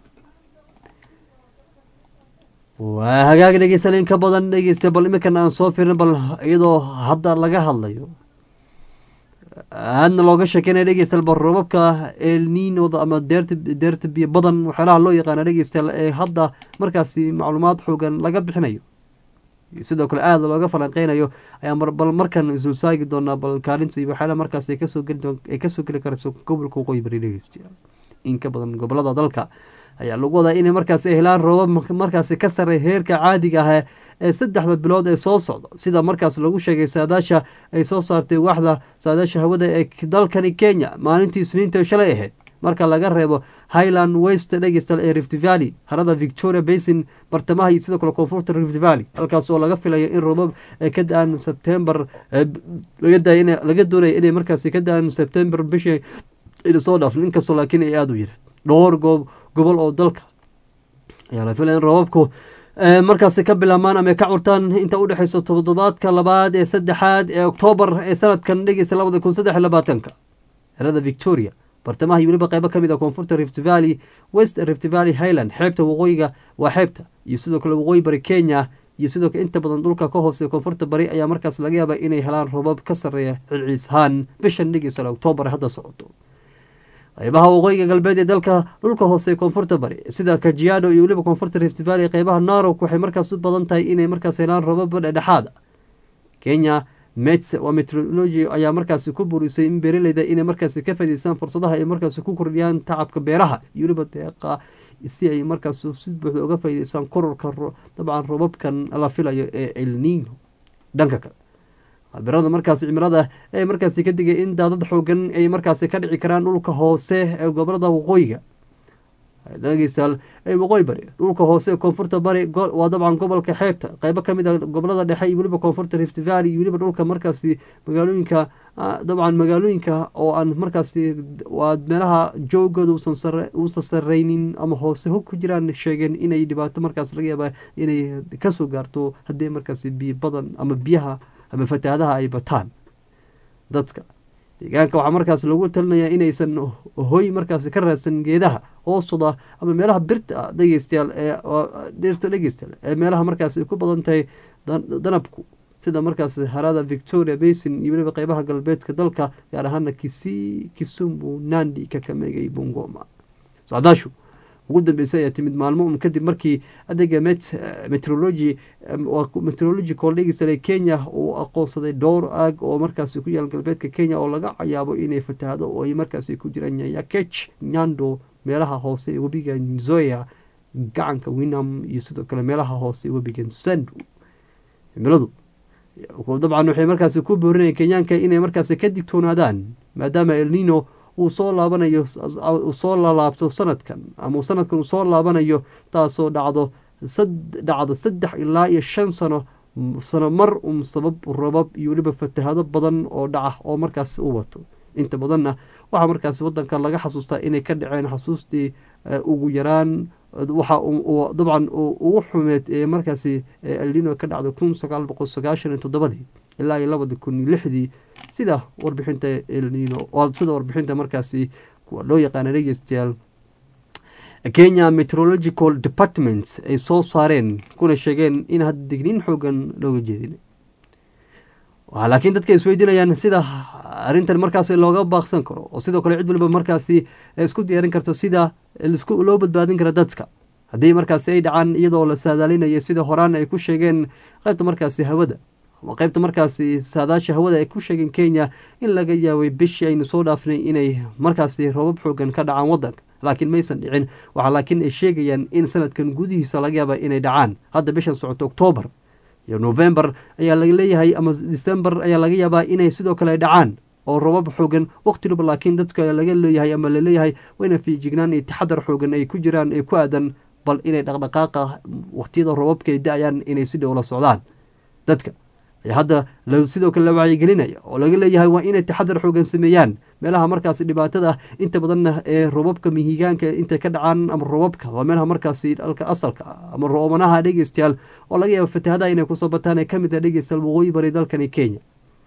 S1: waa hagaag dhegeysan in ka badan dhegeysta bal iminkan aan soo firin bal iyadoo hadda laga hadlayo aadna looga sheekeynaya dhegeystayaal bal roobabka elninoda ama deerta deerta biyo badan waxyaalaha loo yaqaana dhegeystayaal ee hadda markaasi macluumaad xoogan laga bixinayo sidoo kale aada looga falanqeynayo ayaa bal markan isulsaagi doonaa bal kaalinta iyo waxyaala markaas ay kasoo geli ay kasoo geli karayso gobolka waqooyi bari dhegeystayaal in ka badan gobolada dalka ayaa lagu wadaa inay markaasi helaan roobab markaasi ka sarey heerka caadiga ah ee saddexda bilood ee soo socda sida markaas lagu sheegay saadaasha ay soo saartay waxda saadaasha hawada ee dalkani kenya maalintii isniinta shalay ahayd marka laga reebo highland west dhegeystal ee rift valley harada victoria basin bartamaha iyo sidoo kale koonfurta rift valley halkaas oo laga filayo in roobab ay ka da-aan sebtember laga doonaya inay markaasi ka da-aan sebtember bishii ina soo dhaafno inkastoo laakiin ay aada u yareen dhowr goob gobol oo dalka ayaa la filaya in roobabku markaasi ka bilaabmaan ama ka curtaan inta udhexeysa toddobaadka labaad ee saddexaad ee oktoobar ee sanadkan dhegeysa labada kun saddex labaatanka xerada victoria bartamaha iyo weliba qeybo kamid a koonfurta rift valley west rift valley highland xeebta waqooyiga waa xeebta iyo sidoo kale waqooyi bari kenya iyo sidoo kale inta badan dhulka ka hoose koonfurta bari ayaa markaas laga yaaba inay helaan roobab ka sarreeya cilciishaan bishan dhegeysa oktoobar hadda socoto qeybaha waqooyiga galbeed ee dalka dhulka hoose koonfurta bari sida kajiado iyo weliba koonfurta rift valley qeybaha narok waxay markaas u badan tahay inay markaas helaan roobaba dhedhexaada kenya mets waa metrology ayaa markaasi ku burisay in beeraleyda inay markaasi ka faa'idaystaan fursadaha ay markaasi ku kordhiyaan tacabka beeraha iyo weliba deeqa si ay markaas si buuxda uga faa'idaystaan kororka dabcan roobabkan la filayo ee elnino dhanka kale khabirada markaasi cimilada ee markaasi ka digay in daadad xoogan ay markaasi ka dhici karaan dhulka hoose ee gobolada waqooyiga dhegeystayaal ee waqooyi bari dhulka hoose ee koonfurta bari waa dabcan gobolka xeebta qeybo kamid a gobolada dhexe iyo weliba koonfurta rift valley iyo weliba dhulka markaasi magaalooyinka dabcan magaalooyinka oo aan markaasi waa meelaha joogooda uusan sareynin ama hoose hog ku jiraan sheegeen inay dhibaato markaas laga yaaba inay kasoo gaarto haddii markaasi biyo badan ama biyaha ama fatahaadaha ay bataan dadka deegaanka waxaa markaas lagu talinayaa inaysan hoy markaasi ka raadsan geedaha hoostoda ama meelaha birta dhegeystayaal ee dhirta dhegeystayaal ee meelaha markaasi ku badan tahay danabku sida markaas harada victoria basin iyo weliba qeybaha galbeedka dalka gaar ahaana kisi kisumbu nandi kakamega iyo bungoma socdaashu ugu dambeysay ayaa timid maalmo un kadib markii adeega met metrology metrological dhegeystayaal kenya uu aqoonsaday dhowr aag oo markaasi ku yaal galbeedka kenya oo laga yaabo inay fatahaado oo ay markaasi ku jiraan nyakech nyando meelaha hoose ee webiga nzoya gacanka winam iyo sidoo kale meelaha hoose webigan sandu cimiladu dabcan waxay markaasi ku boorinayeen kenyaanka inay markaasi ka digtoonaadaan maadaama elnino uu soo laabanayo uu soo lalaabto sanadkan ama sanadkan uu soo laabanayo taasoo dhacdo dhacdo saddex ilaa iyo shan sano sano mar un sabab rabab iyo weliba fatahado badan oo dhaca oo markaasi u wato inta badanna waxaa markaasi wadanka laga xasuustaa inay ka dhaceen xasuustii ugu yaraan waxa dabcan ugu xumeed ee markaasi elnino ka dhacday kun sagaal boqol sagaashan iyo toddobadii ilaa iyo labadi kun iyo lixdii sida warbixinta elnino sida warbixinta markaasi kuwa loo yaqaana dhegeystayaal kenya meteorological departments ay soo saareen kuna sheegeen in hadda digniin xoogan looga jeedin laakiin dadka isweydiinayaan sida arrintan markaasi looga baaqsan karo oo sidoo kale cid waliba markaasi isku diyaarin karto sida loo badbaadin kara dadka haddii markaasi ay dhacaan iyadoo la saadaalinayo sida horaan ay ku sheegeen qaybta markaasi hawada ama qaybta markaasi saadaasha hawada ay ku sheegeen kenya in laga yaabay bishii aynu soo dhaafnay inay markaasi roobab xoogan ka dhacaan wadanka laakiin maysan dhicin waxaa laakiin ay sheegayaan in sanadkan gudihiisa laga yaaba inay dhacaan hadda bishan socoto oktoobar iyo november ayaa laga leeyahay ama december ayaa laga yaabaa inay sidoo kale dhacaan oo robab xoogan waqtiluba laakiin dadka laga leeyahay ama laleeyahay wayna fiijignaan iyo taxadar xoogan ay ku jiraan ee ku aadan bal inay dhaqdhaqaaqa waqtiyada robabka ay da-ayaan inay si dhow la socdaan dadka ayaa hadda sidoo kale la wacyigelinaya oo laga leeyahay waa inay taxadar xoogan sameeyaan meelaha markaasi dhibaatada inta badanna ee robabka mihigaanka intay ka dhacaan ama robabka waa meelaha markaasi dhalka asalka ama roomanaha dhegeystayaal oo laga yaaba fatahadaha inay kusoo bataan ee kamid ah dhegeystayaal waqooyi bari dalkani kenya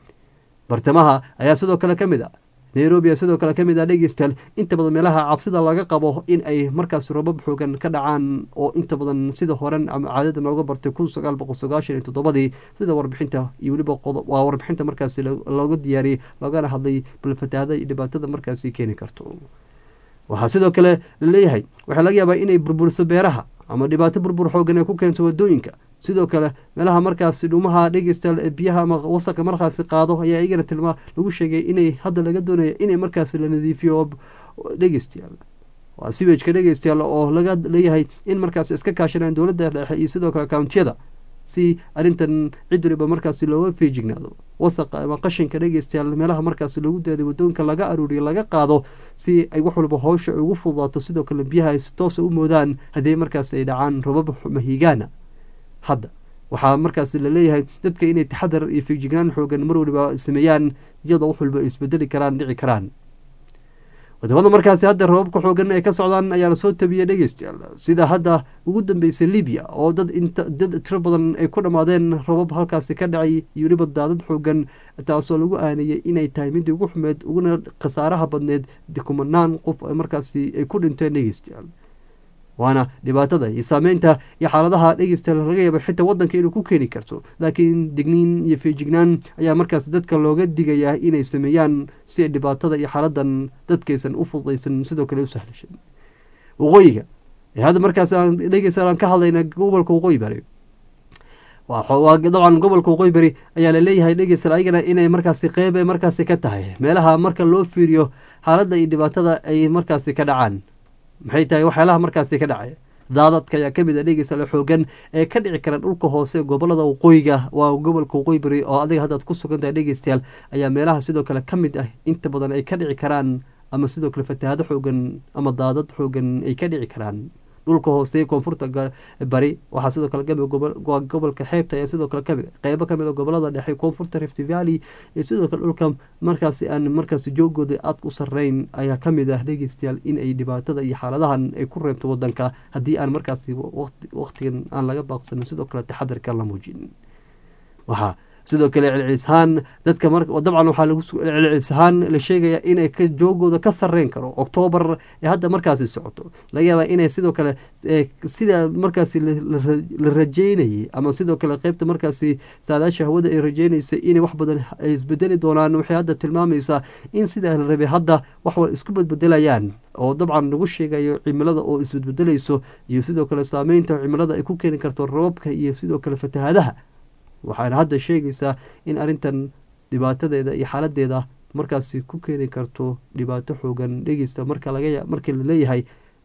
S1: bartamaha ayaa sidoo kale ka mid a nairobi a sidoo kale ka mid ah dhegeystayaal inta badan meelaha cabsida laga qabo in ay markaasi robab xoogan ka dhacaan oo inta badan sida horen ama caadada nooga bartay kun sagaal boqol sagaashan iyo toddobadii sida warbixinta iyo weliba waa warbixinta markaasi looga diyaariyey loogana hadlay bal fataahada iyo dhibaatada markaasi keeni karto waxaa sidoo kale laleeyahay waxaa laga yaabaa inay burburiso beeraha ama dhibaato burbur xoogan ay ku keento wadooyinka sidoo kale meelaha markaasi dhumaha dhegeystayaal ee biyaha ama wasaqa markaasi qaado ayaa iyagana tilmaa lagu sheegay inay hadda laga doonaya inay markaasi la nadiifiyo dhegeystayaal waa siwejka dhegeystayaal oo laga leeyahay in markaasi iska kaashanaan dowladda dhexe iyo sidoo kale kountiyada si arrintan cid waliba markaasi looga feejignaado wasaqa ama qashinka dhegeystayaal meelaha markaasi lagu daaday wadooyinka laga aruuriyo laga qaado si ay wax waliba howsha ugu fududaato sidoo kale biyaha ay si toosa u moodaan haddii markaasi ay dhacaan robab mahigaana hadda waxaa markaasi laleeyahay dadka inay taxadar iyo feejignaan xoogan mar waliba sameeyaan iyadoo wax waliba isbedeli karaan dhici karaan wadamada markaasi hadda robabka xoogan ay ka socdaan ayaa lasoo tabiyey dhegeystayaal sida hadda ugu dambeysay libiya oo dad inta dad tiro badan ay ku dhammaadeen robab halkaasi ka dhacay iyo weliba daadad xoogan taasoo lagu aanayay inay tahay midii ugu xumeed uguna khasaaraha badneed kumanaan qof markaasi ay ku dhinteen dhegeystayaal waana dhibaatada iyo saameynta iyo xaaladaha dhegeystayaal laga yaaba xitaa wadanka inuu ku keeni karto laakiin digniin iyo feejignaan ayaa markaas dadka looga digayaa inay sameeyaan si dhibaatada iyo xaaladan dadkaysan u fududaysan sidoo kale u sahlashan waqooyiga hadda markaas aan dhegeystayaal aan ka hadlayna gobolka waqooyi bari dabcan gobolka waqooyi bari ayaa laleeyahay dhegeystayaal ayagana inay markaasi qeyb ay markaasi ka tahay meelaha marka loo fiiriyo xaaladda iyo dhibaatada ay markaasi ka dhacaan maxay tahay waxyaalaha markaasi ka dhacaya daadadka ayaa kamid a dhegeystayaal xoogan ee ka dhici kara dhulka hoose gobolada waqooyiga waa gobolka waqooyi bari oo adiga haddaad ku sugan tahay dhegeystayaal ayaa meelaha sidoo kale ka mid ah inta badan ay ka dhici karaan ama sidoo kale fatahaado xoogan ama daadad xoogan ay ka dhici karaan dhulka hoose koonfurta bari waxaa sidoo kale kamid gobolka xeebta ayaa sidoo kale kamid qeybo kamid a gobolada dhexe koonfurta rift valley iyo sidoo kale dhulka markaasi aan markaasi joogooda aada u sareyn ayaa kamid ah dhegeystayaal in ay dhibaatada iyo xaaladahan ay ku reebto wadanka haddii aan markaasi waqtigan aan laga baaqsanin sidoo kale taxadarka la muujin waxaa sidoo kale celcelishaan dadka dabcan waxaa lagu celcelishaan la sheegaya inay joogooda ka sareyn karo oktoobar ee hadda markaasi socoto laga yaabaa inay sidoo kale sida markaasi la rajeynayay ama sidoo kale qeybta markaasi saadaasha hawada ay rajeynaysay inay wax badan ay isbedeli doonaan waxay hadda tilmaamaysaa in sidaa la rabay hadda waxwa isku badbedelayaan oo dabcan lagu sheegayo cimilada oo isbedbedelayso iyo sidoo kale saameynta cimilada ay ku keeni karto rababka iyo sidoo kale fatahaadaha waxaana hadda sheegaysaa in arrintan dhibaatadeeda iyo xaaladeeda markaasi ku keeni karto dhibaato xoogan dhegeysta marka laga markii la leeyahay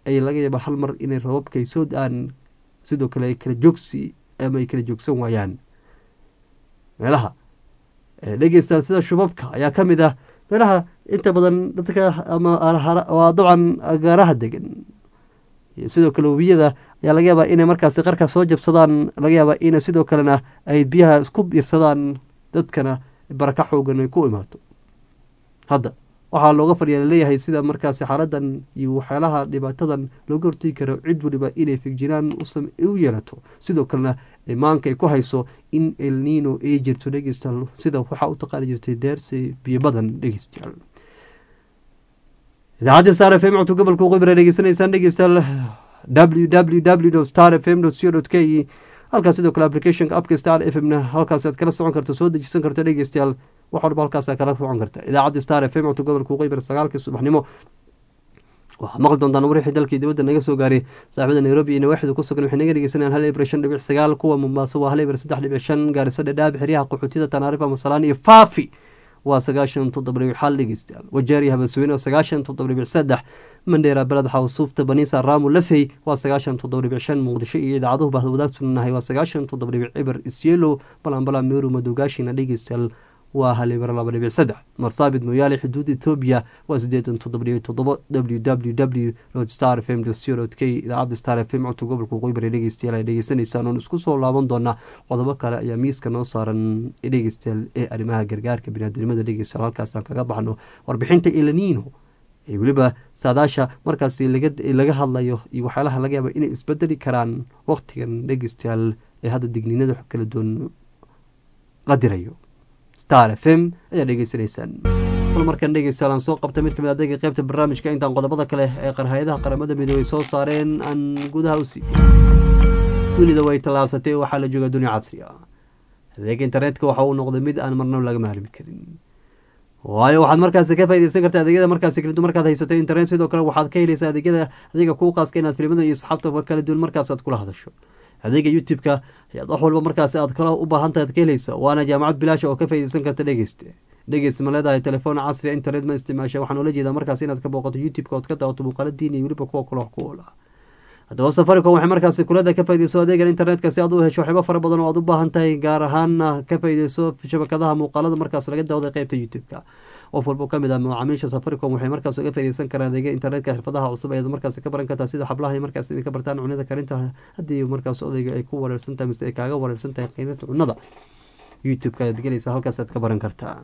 S1: ay laga yaaba hal mar inay rababka ay soo da-aan sidoo kale ay kala joogsi ama ay kala joogsan waayaan meelaha dhegeystayaal sida shubabka ayaa ka mid ah meelaha inta badan dadka ama waa dabcan agaaraha degan iyo sidoo kale webiyada ayaa laga yaabaa inay markaasi qarka soo jabsadaan laga yaabaa ina sidoo kalena ay biyaha isku biirsadaan dadkana baraka xoogan ay ku imaato hadda waxaa looga fadhiya laleeyahay sida markaasi xaaladan iyo waxyaalaha dhibaatadan looga hortegi karo cid waliba inay figjiraan u yeelato sidoo kalena imaanka ay ku hayso in elnino ay jirto dhegeystayaal sida waxaa u taqaani jirtay deersi biyo badan dhegeystayaal idaacadda star f m codka gobolka qibra dhegeysanaysaan dhegeystayaal w w w star f m co k e halkaas sidoo kale applicationka apka star f m na halkaas aad kala socon karto soo dejisan karto dhegeystayaal wax walba halkaas kala socon karta idaacadda star f m codka gobolka qibra sagaalkii subaxnimo waxaa maqli doontaan warixii dalkii dibadda naga soo gaaray saaxibada nairobi iyo nawaaxida ku sugan waxay naga dhegeysanayaan hal ibra shan dhibic sagaal kuwa mombaaso waa hal ibra saddex dhibic shan gaariso dhadhaab xeryaha qaxootida tanaarifa masalaan iyo faafi waa sagaashan toddoba dhibic xal dhegeystayaal wajeeriya habasweyne oo sagaashan toddoba dhibic saddex mandheera beled xawsuufta baniisa raamu lafey waa sagaashan toddoba dhibic shan muqdisho iyo idaacaduhu bahda wadaagtunanahay waa sagaashan toddoba dhibic cibar isyeelo balanbala meeru madoogaashina dhegeystayaal waa hal ibra laba dhibic saddex marsaabid mooyaale xuduud ethoobiya waa siddeetan toddoba dhibic toddoba w w w dot star f m dot co dot k idaacadda star f m codka gobolka qoybare dhegeystayaal ay dhegeysanaysaan oon isku soo laaban doonaa qodobo kale ayaa miiska noo saaran dhegeystayaal ee arrimaha gargaarka biniaadamada dhegeystayaal halkaasaan kaga baxno warbixinta elanino ee weliba saadaasha markaasi laga hadlayo iyo waxyaalaha laga yaaba inay isbedeli karaan waqtigan dhegeystayaal ee hadda digniinada kala duwan la dirayo star f m ayaa dhegeysanaysaan bal markan dhegeystayaal aan soo qabta mid kamid adega qeybta barnaamijka intaan qodobada kale ee qarhay-adaha qaramada midoobey soo saareen aan gudaha u siiyo dunida way tallaabsatay oo waxaa la joogaa dunia casri ah adeega internetka waxa uu noqday mid aan marnaba laga maarmi karin waayo waxaad markaasi ka faideysan karta adeegyada markaasi kala duwan markaad haysato internet sidoo kale waxaad ka helaysaa adeegyada adiga kuu qaaska inaad filimada iyo asxaabta kala duwan markaas aad kula hadasho adeega youtube-ka ayaad wax walba markaasi aad kala u baahantahay ad ka helaysa waana jaamacad bilaasha oo ka faideysan karta dhegeyste dhegeyst ma leedahay telefoon casriya internet ma isticmaasha waxaan ula jeedaa markaas inaad ka booqato youtube-ka ood ka daawato muuqaala diin iyo weliba kuwa kale wax ku oola haddaba safaricom waxay markaasi kulada ka faideyso adeegan internetka si aad u hesho waxyaaba fara badan oo aad u baahan tahay gaar ahaana ka faideyso shabakadaha muuqaalada markaas laga dawday qeybta youtube-ka qof walba kamid ah macaamiisha safaricom waxay markaas uga faideysan karaan adeega internetka xirfadaha cusub ayaad markaas ka baran kartaa sida xablaha markaas idinka bartaan cunada karinta haddii markaas odayga ay ku wareersan tahay mise ay kaaga wareersan tahay qiimada cunada youtube-ka ayaad gelaysa halkaas aad ka baran kartaa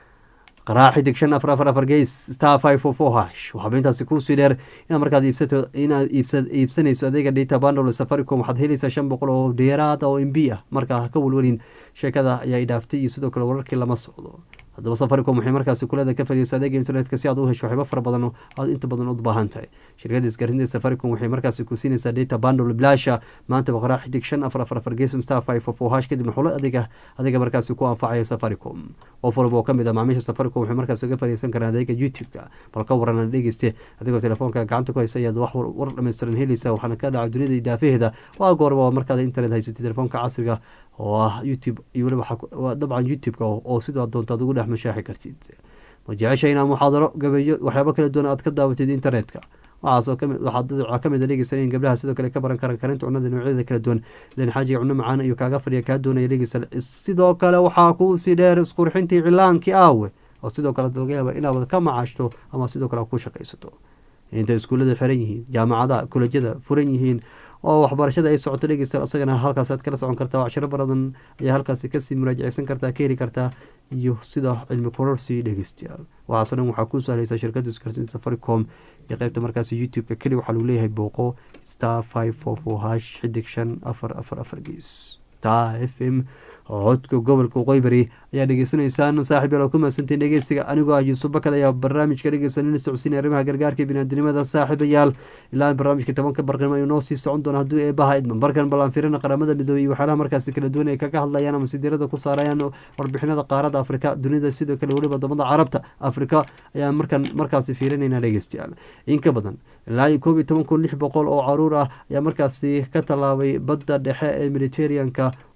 S1: qaraac xidig shan afar afar afar geys star five four four hash waxaaba intaasi kuusii dheer inaad markaad iibsato inaad iibsa iibsanayso adeega data bundle safaricom waxaad helaysaa shan boqol oo dheeraad oo m b ah markaa ha ka welwelin sheekada ayaa idhaaftay iyo sidoo kale wararkii lama socdo haddaba safaricom waxay markaasi kulada ka fadiyeysa adeega internetka si aad u hesho waxyaaba fara badan aad inta badan u baahan tahay shirkada isgaarsiinta safaricom waxay markaasi ku siinaysaa data bundle bilaasha maanta baqraa xidig shan afar afar afar geesum star five four four hash kadibna xulo adeega adeega markaasi ku anfacaya safaricom qof walba oo kamid ah macaamiisha safaricom waxay markaasi uga fadiyeysan karaan adeega youtube-ka bal ka waran dhegeyste adigoo telefoonka gacanta ku haysa ayaad wax war dhammaystiran helaysa waxaana ka dhaca dunida idaafaheeda waa goorba markaad internet haysatay telefoonka casriga oo ah youtube iyo weliba dabcan youtube-ka oo sidaa doonta ad ugu dhex mashaaxi kartid ma jecesha inaad muxaadaro gabeeyo waxyaabo kala duwan aad ka daawatid internetka waxaasoo kami waxaa kamid a dhegeysan in gabdhaha sidoo kale ka baran karaan karinta cunada noocyada kala duwan ilan xaajiga cuno macaan iyo kaaga fadhiya kaa doonaya dhegeysa sidoo kale waxaa kuusii dheer isqurxintii cilaankii aawe oo sidoo kale laga yaaba inaad ka macaashto ama sidoo kale ku shaqaysato inta iskuullada xiran yihiin jaamacadaha kulajyada furan yihiin oo waxbarashada ay socoto dhegeysta asagana halkaas aad kala socon kartaa cashiro baradan ayaa halkaasi kasii muraajaceysan kartaa ka heli kartaa iyo sida cilmi kororsi dhegeystayaal waxaaso dhan waxaa ku sahlaysa shirkada isgaarsiinta safaricom iyo qeybta markaasi youtube-ka keli waxaa lagu leeyahay booqo star five four four hash xidig shan afar afar afar gees star f m codka gobolka qoybari ayaa dhegeysanaysaan saaxib yaal oo ku mahadsantiin dhegeystiga anigoo ah yuusuf bakad ayaa barnaamijka dhegeysanina socodsiinaya arrimaha gargaarka biniaadinimada saaxiibayaal ilaa barnaamijka tobanka barqimo ayuu noo sii socon doona hadduu eebaha idman barkan ballaan firina qaramada midoobey iyo waxyaalaha markaasi kala duwan ay kaga hadlayaan ama sidiirada ku saarayaan warbixinada qaarada afrika dunida sidoo kale weliba wadamada carabta afrika ayaa markan markaasi fiirinayna dhegeystayaal in ka badan ilaa iyo koob iyo toban kun lix boqol oo caruur ah ayaa markaasi ka tallaabay badda dhexe ee mediterraneanka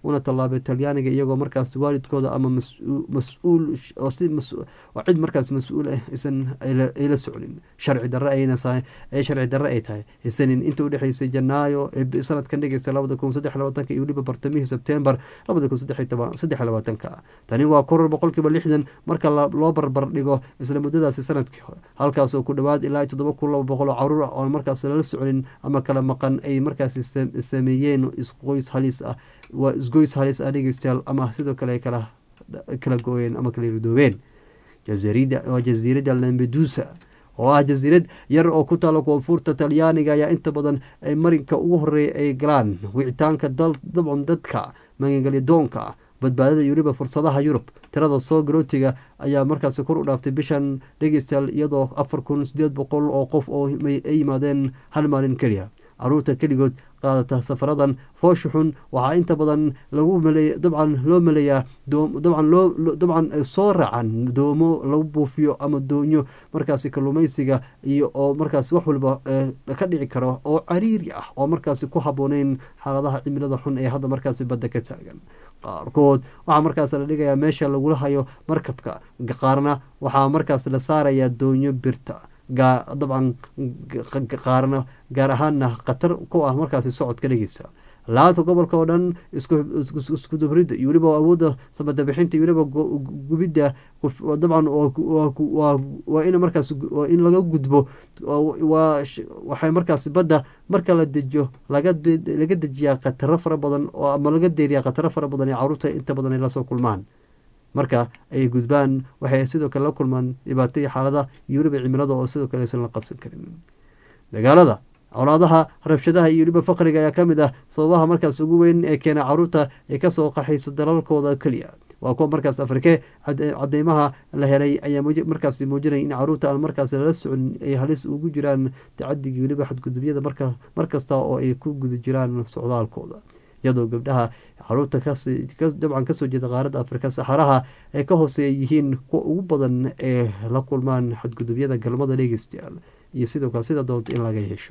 S1: una tallaabay talyaaniga iyagoo markaas waalidkooda ama mas-uul oo si oo cid markaas mas-uul ah isan ay la socnin sharci darre ayna ee sharci darre ay tahay isanin inta udhexeysay janaayo ee sanadkan dhegeysta labada kun saddex labaatanka iyo weliba bartamihii sebtembar labada kun saddex saddex labaatanka tani waa koror boqolkiiba lixdan marka loo barbar dhigo isla muddadaasi sanadkii hore halkaasoo ku dhowaad ilaa toddoba kun laba boqol oo caruur ah oon markaas lala socnin ama kala maqan ay markaasi sameeyeen isqoys halis ah waa isgoys halis ah dhegeystayaal ama sidoo kale ay kala kala gooyeen ama kala ridoobeen jazirida waa jasiiradda lambedusa oo ah jasiirad yar oo ku taala koonfurta talyaaniga ayaa inta badan ay marinka ugu horeeya ay galaan wicitaanka dabcan dadka magangelyadoonka badbaadada iyo weliba fursadaha yurub tirada soo garootiga ayaa markaasi kor u dhaaftay bishan dhegeystayaal iyadoo afar kun sideed boqol oo qof oo ay yimaadeen hal maalin keliya caruurta keligood qaadata safaradan foosha xun waxaa inta badan lagu maleey dabcan loo maleeyaa dabcan loo dabcan soo raacan doomo lagu buufiyo ama doonyo markaasi kalluumeysiga iyo oo markaas wax walba ka dhici karo oo cariiri ah oo markaasi ku habooneyn xaaladaha cimilada xun ee hadda markaasi badda ka taagan qaarkood waxaa markaas la dhigayaa meesha lagula hayo markabka qaarna waxaa markaas la saarayaa doonyo birta dabcan qaarna gaar ahaanna khatar ku ah markaasi socodka dhegeysa laanta gobolka oo dhan iskudubridda iyo weliba awoodda samadabixinta iyo weliba gubidda dabcan waa in markaas waa in laga gudbo waxay markaas badda marka la dejiyo laga dejiyaa khataro fara badan oo ama laga deeriyaa khataro fara badan ee caruurta inta badan ay lasoo kulmaan marka ay gudbaan waxay sidoo kale la kulmaan dhibaato iyo xaalada iyo weliba cimilada oo sidoo kale aysan la qabsan karin dagaalada colaadaha rabshadaha iyo weliba faqriga ayaa ka mid ah sababaha markaas ugu weyn ee keena caruurta ay kasoo qaxayso dalalkooda keliya waa kuwa markaas afrike cadeymaha la helay ayaa markaas muujinaya in caruurta aan markaas lala socon ay halis ugu jiraan tacadigii weliba xadgudubyada markasta oo ay ku guda jiraan socdaalkooda iyadoo gabdhaha caruurta dabcan kasoo jeeda qaaradda afrika saxaraha ay ka hooseeya yihiin kuwa ugu badan ee la kulmaan xadgudubyada galmada dhegeystayaal iyo sidoo kale sida doonto in laga yeesho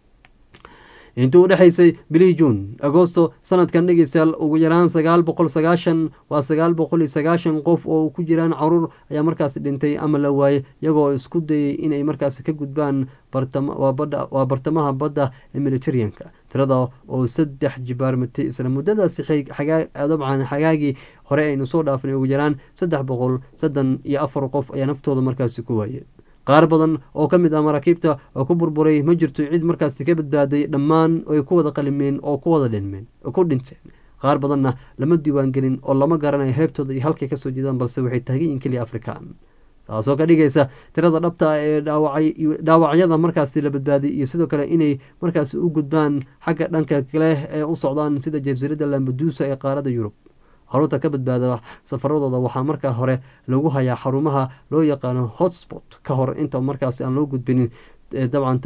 S1: intii u dhexaysay bilihii juun agosto sanadkan dhegeystayaal ugu yaraan sagaal boqol sagaashan waa sagaal boqol iyo sagaashan qof oo ku jiraan caruur ayaa markaasi dhintay ama la waayey iyagoo isku dayay inay markaasi ka gudbaan waa bartamaha badda ee mediteraneanka tirada oo saddex jibaarmatay isla muddadaasi dabcan xagaagii hore aynu soo dhaafnay ugu yaraan saddex boqol saddan iyo afar qof ayaa naftooda markaasi ku waayeen qaar badan oo ka mid ah maraakiibta oo ku burburay ma jirto cid markaasi ka badbaaday dhammaan ay ku wada qalimeen oo ku wada dhinmeen ku dhinteen qaar badanna lama diiwaangelin oo lama garanayo heebtooda iyo halkay kasoo jeedaan balse waxay taaganyihin keliya afrikaan taasoo ka dhigaysa tirada dhabta ah ee dhaawacyada markaasi la badbaaday iyo sidoo kale inay markaasi u gudbaan xagga dhanka kale ee u socdaan sida jasiiradda lambaduusa ee qaaradda yurub caruurta ka badbaada safaradooda waxaa markaa hore lagu hayaa xarumaha loo yaqaano hotspot ka hor inta markaasi aan loo gudbinin dabcan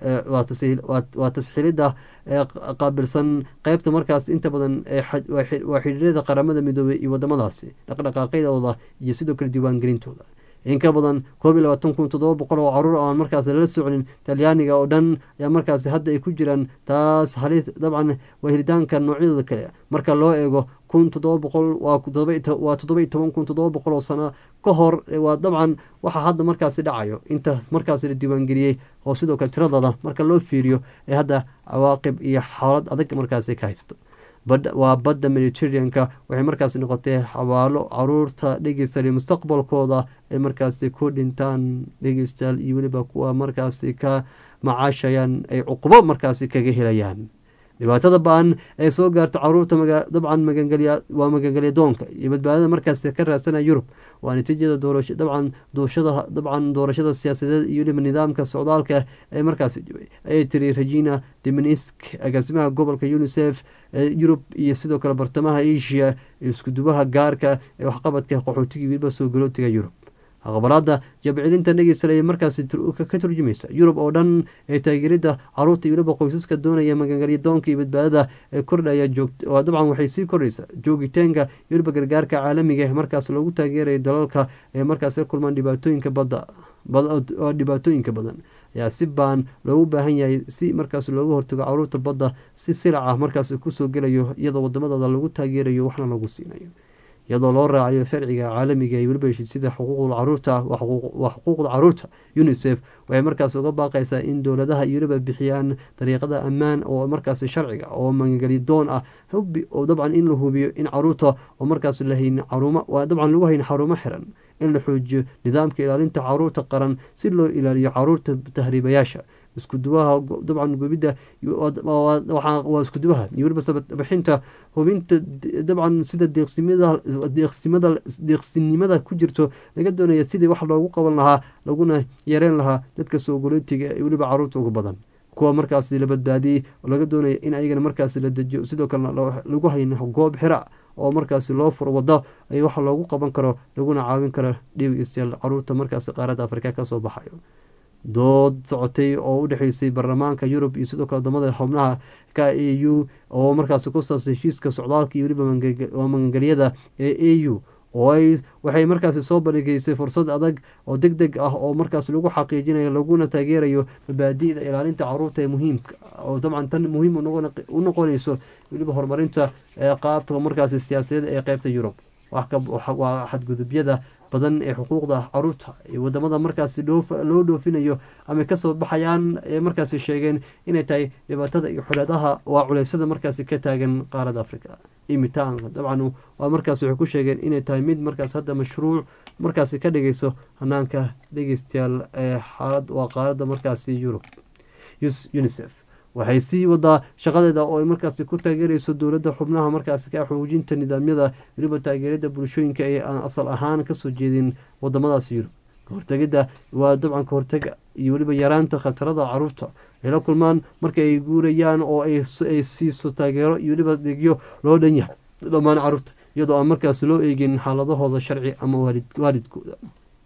S1: waa tasxiilida qaabilsan qeybta markaas inta badan waa xidhiirada qaramada midoobey iyo wadamadaasi dhaqdhaqaaqyadooda iyo sidoo kale diiwaangelintooda in ka badan koob iyo labaatan kun toddoba boqol oo caruur aan markaas lala socnin talyaaniga oo dhan ayaa markaasi hadda ay ku jiraan taas halis dabcan waa helitaanka noocyadooda kale marka loo eego kun toddoba boqol waa toddoba iyo toban kun toddoba boqol oo sano ka hor waa dabcan waxaa hadda markaasi dhacayo inta markaasi la diiwaangeliyey oo sidoo kale tiradooda marka loo fiiriyo ee hadda cawaaqib iyo xaalad adag markaasi ka haysato waa badda mediteraneanka waxay markaasi noqotay xawaalo caruurta dhegeystayaal mustaqbalkooda ay markaasi ku dhintaan dhegeystayaal iyo weliba kuwa markaasi ka macaashayaan ay cuqubo markaasi kaga helayaan dhibaatada ba-an ee soo gaarta caruurta dabcan magangelya waa magangelya doonka iyo badbaadada markaasi ka raadsanaya yurub waa natiijada doorasho dabcan dooshada dabcan doorashada siyaasadeed iyo weliba nidaamka socdaalka ee markaasi jibay ayay tiri regina deminisk agaasimaha gobolka unisef ee yurub iyo sidoo kale bartamaha asia iskudubaha gaarka ee waxqabadka qaxootiga weliba soo galootiga yurub aqbalaada jabcilinta dhegeysta ayay markaasi ka turjumaysa yurub oo dhan ee taageerida caruurta iyo weliba qoysaska doonaya magangelya doonka iyo badbaadada ee kordhaya dabcan waxay sii kordhaysa joogitaanka iyo weliba gargaarka caalamiga markaas loogu taageerayo dalalka ee markaas la kulmaan dhibaatooyinka badda dhibaatooyinka badan ayaa si baan loogu baahan yahay si markaas looga hortago caruurta badda si silaca markaas kusoo gelayo iyadoo wadamadooda lagu taageerayo waxna lagu siinayo iyadoo loo raacayo sharciga caalamiga iyo weliba sida xuquuqda caruurta waa xuquuqda caruurta unisef waxay markaas uga baaqaysaa in dowladaha iyo weliba bixiyaan dariiqada ammaan oo markaas sharciga oo magangelidoon ah hubi oo dabcan in la hubiyo in caruurta oo markaas lahayn caruuma waa dabcan lagu hayn xarumo xiran in la xoojiyo nidaamka ilaalinta caruurta qaran si loo ilaaliyo caruurta tahriibayaasha iskuduwaha dabcan gubidda waa iskuduwaha iyo weliba sababixinta hubinta dabcan sida deeqsinimada ku jirto laga doonaya sidii wax loogu qaban lahaa laguna yareen lahaa dadka soogolootiga ee weliba caruurta ugu badan kuwa markaas la badbaadiyey oo laga doonaya in ayagana markaas la dejiyo sidoo kalena lagu hayn goob xira oo markaasi loo furo wado ay wax loogu qaban karo laguna caawin karo dhibigstayaal caruurta markaasi qaaradda afrika kasoo baxayo dood socotay oo u dhexeysay baarlamaanka yurub iyo sidoo kale wadamada xubnaha ka a u oo markaasi ku saabsan heshiiska socdaalka iyo weliba magangelyada ee a u oo ay waxay markaasi soo bandhigeysay fursad adag oo deg deg ah oo markaas lagu xaqiijinayo laguna taageerayo mabaadi'da ilaalinta caruurta ee muhiimka oo dabcan tan muhiim u noqonayso weliba horumarinta qaabka markaasi siyaasadeed ee qeybta yurub waa xadgudubyada badan ee xuquuqda caruurta ee wadamada markaasi loo dhoofinayo ama kasoo baxayaan ee markaasi sheegeen inay tahay dhibaatada iyo xuleedaha waa culeysada markaasi ka taagan qaaradda africa imitaanka dabcan waa markaas waxay ku sheegeen inay tahay mid markaas hadda mashruuc markaasi ka dhigayso hanaanka dhegeystayaal ee xaalad waa qaaradda markaasi yurub unisef waxay sii wadaa shaqadeeda oo ay markaasi ku taageerayso dowladda xubnaha markaasi ka xoojinta nidaamyada weliba taageerada bulshooyinka ee aan asal ahaan kasoo jeedin wadamadaasi yurub kahortegida waa dabcan kahortega iyo weliba yaraanta khatarada caruurta ay la kulmaan marka ay guurayaan oo ay siiso taageero iyo weliba degyo loo dhan yahay dhammaan caruurta iyadoo aan markaasi loo eegin xaaladahooda sharci ama waalidkooda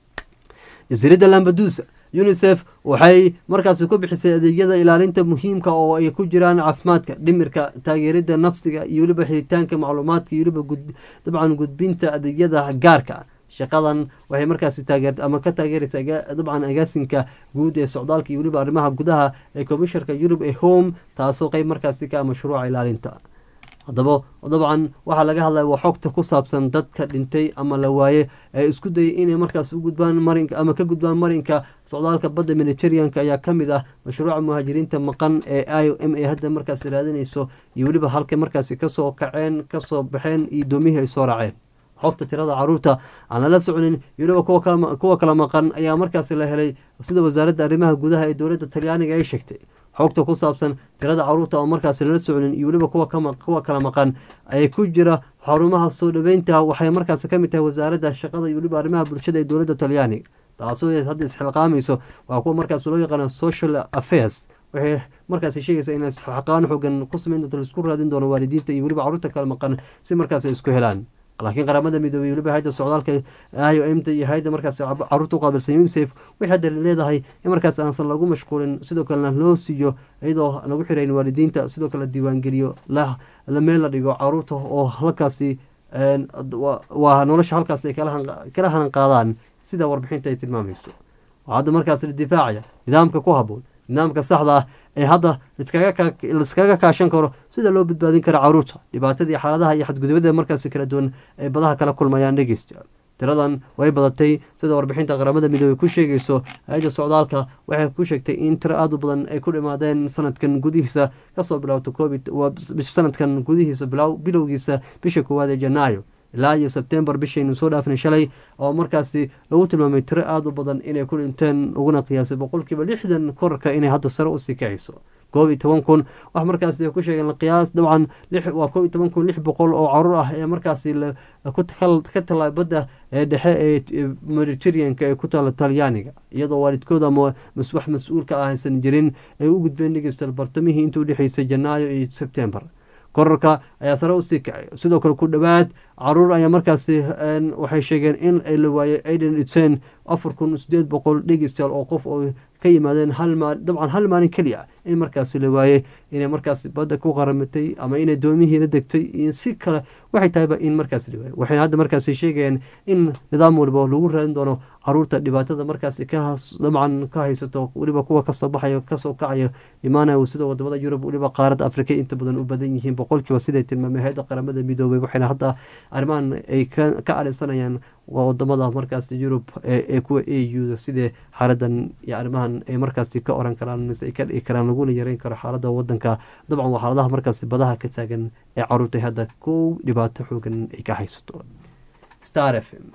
S1: jasiiradda lambadusa unisef waxay markaasi ku bixisay adeegyada ilaalinta muhiimka oo ay ku jiraan caafimaadka dhimirka taageerida nafsiga iyo weliba xiritaanka macluumaadka iyo weliba dabcan gudbinta adeegyada gaarka shaqadan waxay markaasi taageer ama ka taageeraysa dabcan agaasinka guud ee socdaalka iyo weliba arrimaha gudaha ee komisharka yurub ee home taasoo qeyb markaasi ka mashruuca ilaalinta haddaba dabcan waxaa laga hadlaya waa xogta ku saabsan dadka dhintay ama la waaye ee isku dayay inay markaas u gudbaan marinka ama ka gudbaan marinka socdaalka badda mediterraneanka ayaa ka mid ah mashruuca muhaajiriinta maqan ee i o m a hadda markaas raadinayso iyo weliba halka markaasi kasoo kaceen kasoo baxeen iyo doomihii ay soo raaceen xogta tirada caruurta aan lala soconin iyo weliba kuwa kala maqan ayaa markaasi la helay sida wasaaradda arrimaha gudaha ee dowladda talyaaniga ay sheegtay xogta ku saabsan tirada caruurta oo markaasi lala socnin iyo weliba kuwa kala maqan ay ku jira xarumaha soo dhaweynta waxay markaasi ka mid tahay wasaaradda shaqada iyo weliba arrimaha bulshada ee dowladda talyaaniga taasoo hadda isxilqaamayso waa kuwa markaas loo yaqaana social affairs waxay markaasi sheegaysaa in xaqaan xoogan ku sameyn doonto laisku raadin doono waalidiinta iyo weliba caruurta kala maqan si markaas ay isku helaan laakiin qaramada midoobey weliba hayda socdaalka i o m t iyo hayda markaas caruurta u qaabilsan unisef waxay hadda leedahay in markaas aansan lagu mashquulin sidoo kalena loo siiyo iyadoo lagu xirayn waalidiinta sidoo kale diiwaangeliyo la meel la dhigo caruurta oo halkaasi waa nolosha halkaas ay kala hanan qaadaan sida warbixinta ay tilmaamayso waxaa hadda markaas la difaacaya nidaamka ku haboon nidaamka saxda ah ee hadda laiskaga kaashan karo sida loo badbaadin karo caruurta dhibaatadii xaaladaha iyo xadgudubada markaasi kala duwan ay badaha kala kulmayaan dhegeystayaal tiradan way badatay sida warbixinta qaramada midoobey ku sheegayso hay-adda socdaalka waxay ku sheegtay in tiro aada u badan ay ku dhimaadeen sanadkan gudihiisa kasoo bilowta covid sanadkan gudihiisa bilowgiisa bisha koowaad ee janaayo ilaa iyo sebtembar bishaynu soo dhaafnay shalay oo markaasi lagu tilmaamay tiro aada u badan inay ku dhinteen uguna qiyaasay boqolkiiba lixdan korarka inay hadda sare usii kacayso koob iyo toban kun wax markaasi ay ku sheegeen qiyaas dabcan waa koob iyo toban kun lix boqol oo caruur ah ee markaasi ka tala badda ee dhexe ee mediterraneanka ee ku taala talyaaniga iyadoo waalidkooda ama wax mas-uulka ah aysan jirin ay u gudbeen dhegeystal bartamihii inta udhexeysay janaayo iyo sebtembar korarka ayaa sare usii kacay sidoo kale ku dhowaad caruur ayaa markaasi waxay sheegeen in la waayay aiden iten afar kun sideed boqol dhegeystayaal oo qof oo ka yimaadeen hal maali dabcan hal maalin keliya in markaasi la waayey inay markaasi badda ku qaramatay ama inay doomihiina degtay iyo si kale waxay tahayba in markaasi la waayey waxayna hadda markaasi sheegayeen in nidaam waliba lagu raadin doono caruurta dhibaatada markaasi ka dabcan ka haysato weliba kuwa kasoo baxayo kasoo kacayo imaanayo sida wadamada yurub weliba qaaradda afrika inta badan u badan yihiin boqolkiiba siday tilmaamay hay-adda qaramada midoobay waxayna hadda arrimahan ay ka alisanayaan waa wadamada markaasi yurub ee kuwa a u sidee xaaladan iyo arrimahan ay markaasi ka oran karaan mise ay ka dhigi karaan laguna yareyn karo xaalada wadanka dabcan waa xaaladaha markaasi badaha ka taagan ee caruurta hadda kow dhibaato xoogan ay ka haysato star f m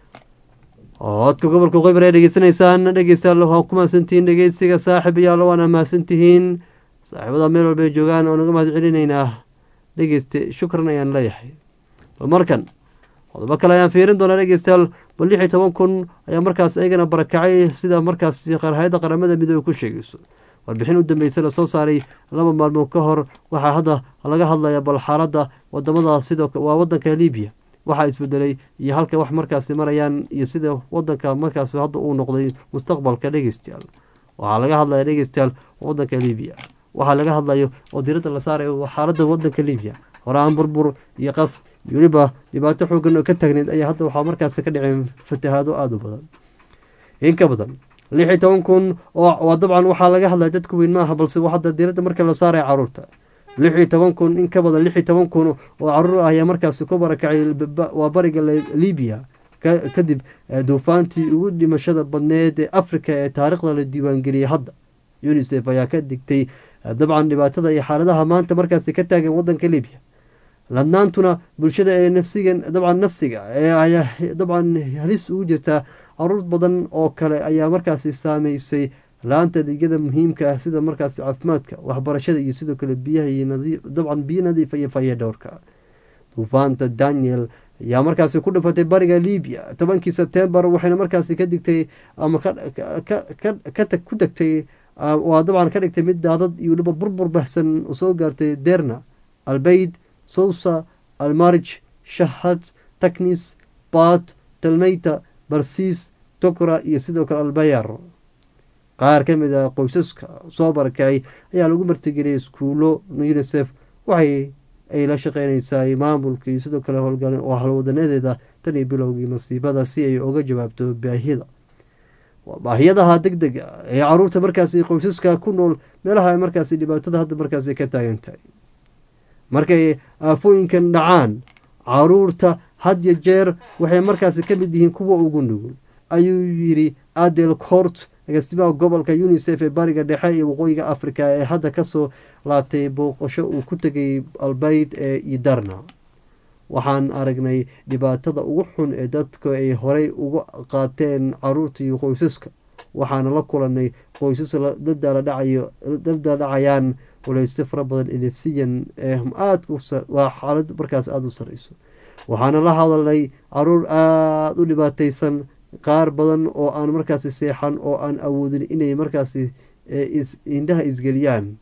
S1: codka gobolka qoybar ee dhegeysanaysaan dhegeystayaal waa ku mahadsantihiin dhegeysiga saaxib iyaalo waana mahadsantihiin saaxiibada meel walba ay joogaan oo naga mahad celinaynaa dhegeyste shukran ayaan leeyahay bal markan qodobo kale ayaan fiirin doonaa dhegeystayaal bal lix iyo toban kun ayaa markaas ayagana barakacay sida markaas hay-adda qaramada midoobe ku sheegayso warbixin u dambeysay lasoo saaray laba maalmood ka hor waxaa hadda laga hadlaya bal xaaladda wadamada sidoo waa wadanka libiya waxaa isbedelay iyo halka wax markaasi marayaan iyo sida wadanka markaas hadda uu noqday mustaqbalka dhegeystayaal waxaa laga hadlaya dhegeystayaal wadanka libiya waxaa laga hadlayo oo diradda la saarayo xaaladda wadanka libiya horaan burbur iyo qas iyo weliba dhibaato xoogan oo ka taagneyd ayaa hadda waxaa markaasi ka dhiceen fatahaado aada u badan in ka badan lix iyo toban kun oo dabcan waxaa laga hadlaya dadka weyn maaha balse hadda diradda marka la saaraya caruurta lix iyo toban kun in ka badan lix iyo toban kun oo caruur ah ayaa markaasi ku barakacay waa bariga libiya kadib duufaantii ugu dhimashada badneed ee africa ee taariikhda la diiwaangeliyay hadda unisef ayaa ka digtay dabcan dhibaatada iyo xaaladaha maanta markaasi ka taagan wadanka libiya ladnaantuna bulshada ee nafsiga dabcan nafsiga ee ayaa dabcan halis ugu jirtaa caruur badan oo kale ayaa markaasi saameysay la-aanta adeegyada muhiimka ah sida markaasi caafimaadka waxbarashada iyo sidoo kale biyaha iyo dabcan biyo nadiifa iyo faya dhowrka duufaanta daniel ayaa markaasi ku dhifatay bariga libiya tobankii sebtembar waxayna markaasi ka digtay ama ku degtay waa dabcan ka dhigtay mid daadad iyo weliba burbur bahsan soo gaartay derna albeyd sousa almarij shahad taknis bat talmeyta barsiis tokra iyo sidoo kale albayar qaar ka mid a qoysaska soo barakacay ayaa lagu martigeliyay iskuulo unisef waxay ay la shaqeynaysaa maamulka iyo sidoo kale howlgal oo halwadaneedeeda tan iyo bilowgii masiibada si ay uga jawaabto baahiyada baahiyadaha deg dega ee caruurta markaasi qoysaska ku nool meelaha markaasi dhibaatada hadda markaasi ka taagan tahay markay aafooyinkan dhacaan caruurta had yo jeer waxay markaasi ka mid yihiin kuwa ugu nugul ayuu yidhi adel court agaasimaha gobolka unisef ee bariga dhexe iyo waqooyiga africa ee hadda kasoo laabtay booqasho uu ku tegay albayd ee idarna waxaan aragnay dhibaatada ugu xun ee dadka ay horey uga qaateen caruurta iyo qoysaska waxaana la kulanay qoysas daldala dhacayaan waleyste fara badan nefsiyan ee aadwaa xaalad markaas aada u sareyso waxaana la hadalnay caruur aada u dhibaateysan qaar badan oo aan markaasi seexan oo aan awoodin inay markaasi indhaha isgeliyaan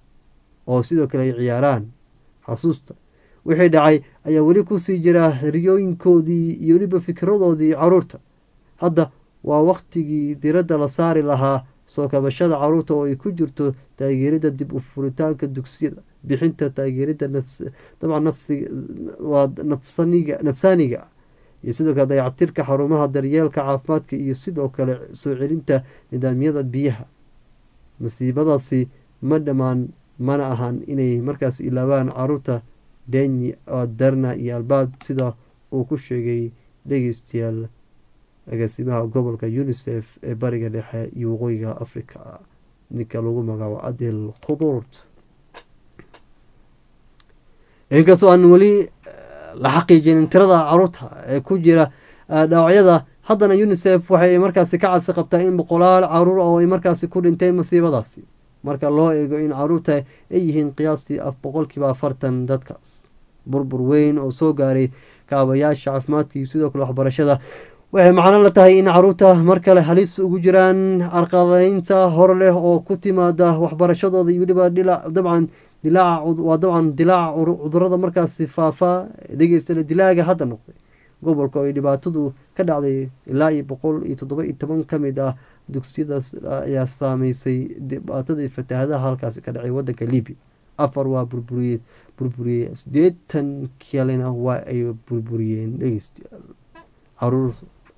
S1: oo sidoo kale ay ciyaaraan xasuusta wixii dhacay ayaa weli kusii jira riyooyinkoodii iyo weliba fikradoodii caruurta hadda waa waqtigii diradda la saari lahaa soo kabashada caruurta oo ay ku jirto taageerida dib u furitaanka dugsiyada bixinta taageerida dabcan waa nafsaaniga iyo sidoo kale dayactirka xarumaha daryeelka caafimaadka iyo sidoo kale soo celinta nidaamyada biyaha masiibadaasi ma dhammaan mana ahan inay markaas ilaabaan caruurta deni darna iyo albaad sida uu ku sheegay dhegeystayaal agaasimaha gobolka unisef ee bariga dhexe iyo waqooyiga africa ninka lagu magaabo adel khudurt inkastoo aan weli la xaqiijinin tirada caruurta ee ku jira dhaawacyada haddana unisef waxay markaasi ka cadsi qabtaa in boqolaal caruur oo ay markaasi ku dhintay masiibadaasi marka loo eego in caruurta ay yihiin qiyaastii boqolkiiba afartan dadkaas burbur weyn oo soo gaaray kaabayaasha caafimaadka iyo sidoo kale waxbarashada waxay macno la tahay in caruurta mar kale halis ugu jiraan carqaladeynta hor leh oo ku timaada waxbarashadooda iyo weliba dhila dabcan dilaaca waa dabcan dilaaca cudurada markaasi faafaa dhegeystale dilaaga hadda noqday gobolka oo ay dhibaatadu ka dhacday ilaa iyo boqol iyo toddoba iyo toban ka mid ah dugsiyadaas ayaa saameysay dhibaatadii fatahaadaha halkaasi ka dhacay wadanka libya afar waa burburiyey burburiyey sideetan kalena waa ay burburiyeen dhegeystayaal caruur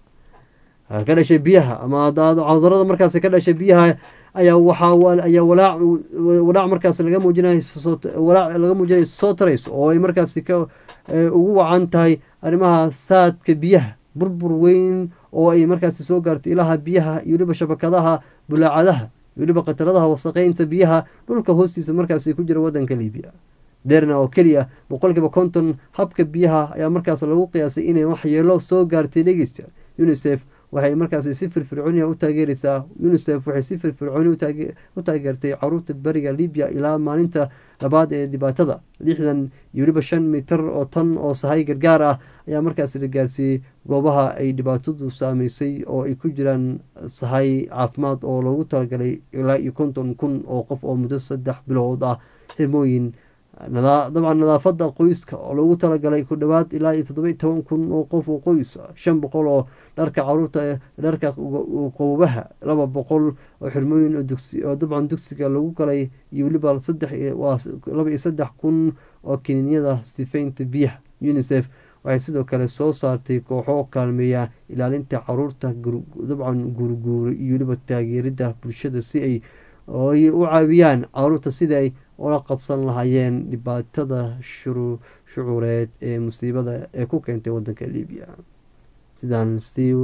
S1: ka dhashay biyaha ama cudurada markaasi ka dhashay biyaha ayaa waxaa ayaa walaac walaac markaas laga muujinayo walaac laga muujinayo soo tarayso oo ay markaasi ka ugu wacan tahay arrimaha saadka biyaha burbur weyn oo ay markaasi soo gaartay ilaha biyaha iyo weliba shabakadaha bulaacadaha iyo weliba khataradaha wasaqeynta biyaha dhulka hoostiisa markaasi ku jira wadanka libiya derna oo keliya boqolkiiba konton habka biyaha ayaa markaas lagu qiyaasay inay waxyeelo soo gaartay dhegeysta unisef waxay markaasi si firfircooniya u taageereysaa unisef waxay si firfircooni u taageertay caruurta beriga libya ilaa maalinta labaad ee dhibaatada lixdan iyo weliba shan mitar oo tan oo sahay gargaar ah ayaa markaasi la gaarsiiyey goobaha ay dhibaatadu saameysay oo ay ku jiraan sahay caafimaad oo loogu talagalay ilaa iyo konton kun oo qof oo muddo saddex bilood ah xirmooyin dabcan nadaafada qoyska oo loogu talagalay ku dhawaad ilaa iyo toddoba iyo toban kun oo qof oo qoys shan boqol oo dharka caruurta dharka qowbaha laba boqol oo xirmooyin oo dabcan dugsiga lagu galay iyo weliba saddex waa laba iyo saddex kun oo kiniinyada sifeynta biyaha unisef waxay sidoo kale soo saartay kooxo kaalmeeya ilaalinta caruurta dabcan guurguura iyo weliba taageerida bulshada si ay ay u caawiyaan caruurta sida ay ula qabsan lahaayeen dhibaatada shucuureed ee musiibada ee ku keentay wadanka libiya sidaan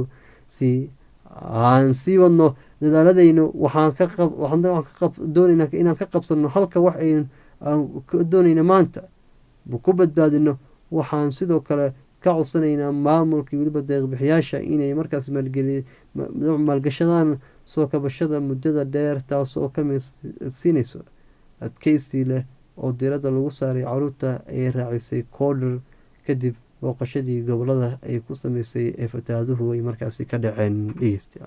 S1: si aan sii wadno dadaaladaynu waxaan doonayna inaan ka qabsano halka wax aan doonayna maanta ku badbaadino waxaan sidoo kale ka codsanaynaa maamulka weliba deeqbixiyaasha inay markaas maalgashadaan soo kabashada muddada dheer taasoo ka siinayso adkeysi leh oo diiradda lagu saaray caruurta ay raacisay koodhar kadib booqashadii gobolada ay ku sameysay ee fataaduhu ay markaasi ka dhaceen dhegeystayaal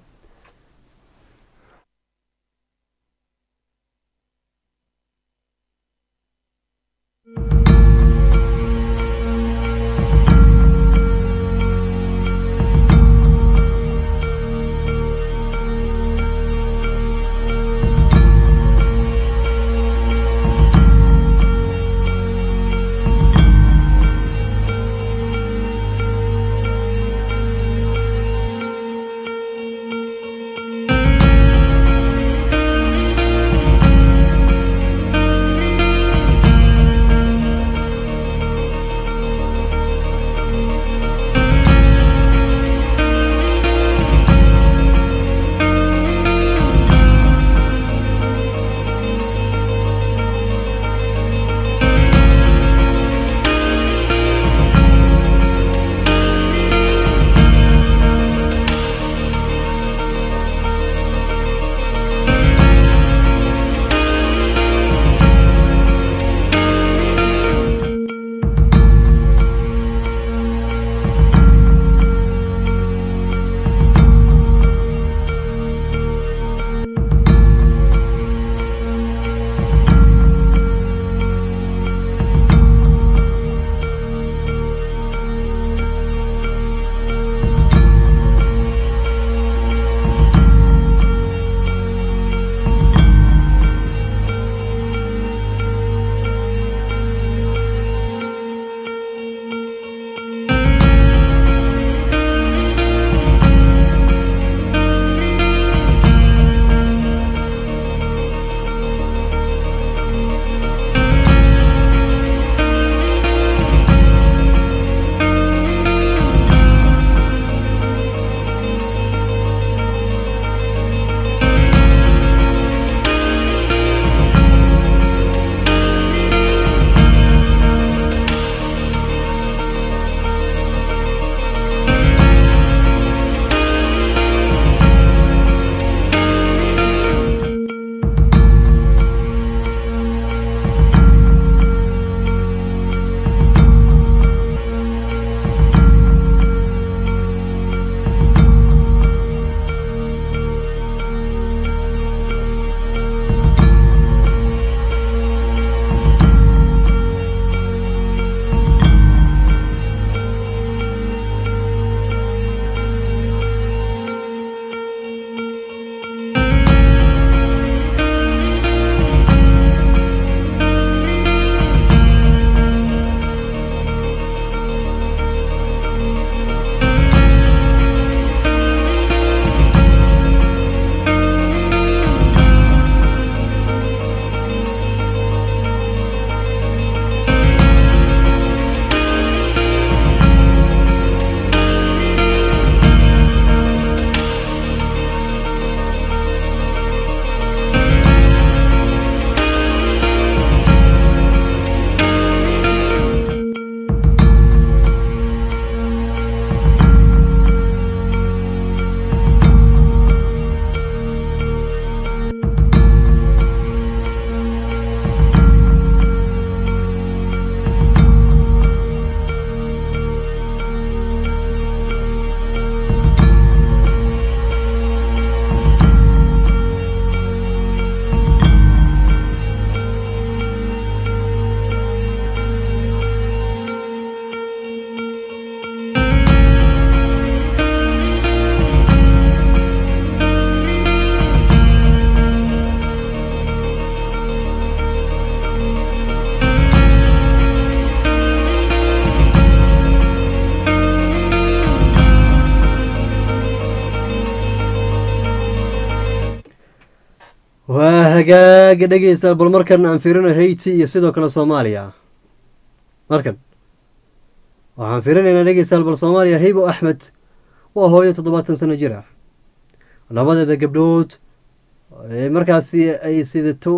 S1: hagaaga dhegeysta bal markan aan fiirino haiti iyo sidoo kale soomaaliya markan waxaan fiirinaynaa dhegeystayaal bal soomaaliya haybo axmed waa hooyo toddobaatan sano jir ah labadeeda gabdhood ee markaasi ay sidato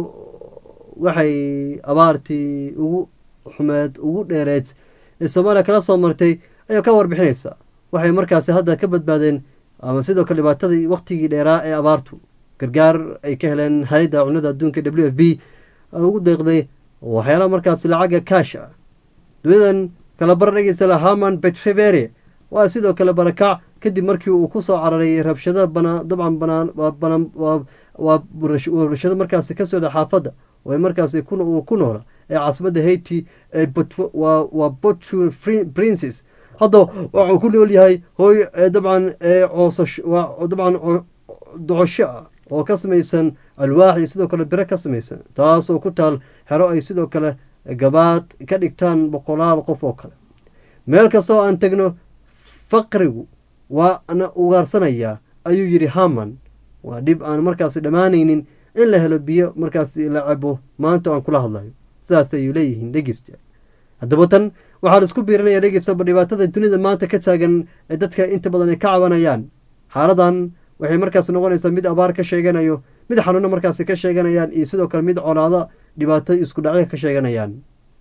S1: waxay abaartii ugu xumeed ugu dheereed ee soomaaliya kala soo martay ayaa ka warbixinaysa waxay markaasi hadda ka badbaadeen ama sidoo kale dhibaatadii waqtigii dheeraa ee abaartu gargaar ay ka heleen hay-adda cunada adduunka w f b ugu deeqday waxyaalaha markaasi lacaga kaash ah duniyadan kala bar dhegeysta haman betrevere waa sidoo kale barakac kadib markii uu kusoo cararay rabshado banaa dabcan banaan banaan waa rabshado markaasi ka socda xaafadda oo ay markaasi ku noola ee caasimada haiti ee waa botu princes hadda waxuu ku nool yahay hooy dabcan coosash dabcan docosho ah oo ka samaysan alwaax iyo sidoo kale biro ka samaysan taasoo ku taal xero ay sidoo kale gabaad ka dhigtaan boqolaal qof oo kale meel kastoo aan tegno faqrigu waana ugaarsanayaa ayuu yidhi haman waa dhib aan markaasi dhammaanaynin in la helo biyo markaasi la cabo maanta aan kula hadlayo sidaas ayuu leeyihiin dhegeysta haddaba tan waxaan isku biirinaya dhegeystaba dhibaatada dunida maanta ka taagan ee dadka inta badan ay ka cabanayaan xaaladan waxay markaas noqonaysaa mid abaar ka sheeganayo mid xanuuno markaasi ka sheeganayaan iyo sidoo kale mid colaado dhibaato isku dhacyo ka sheeganayaan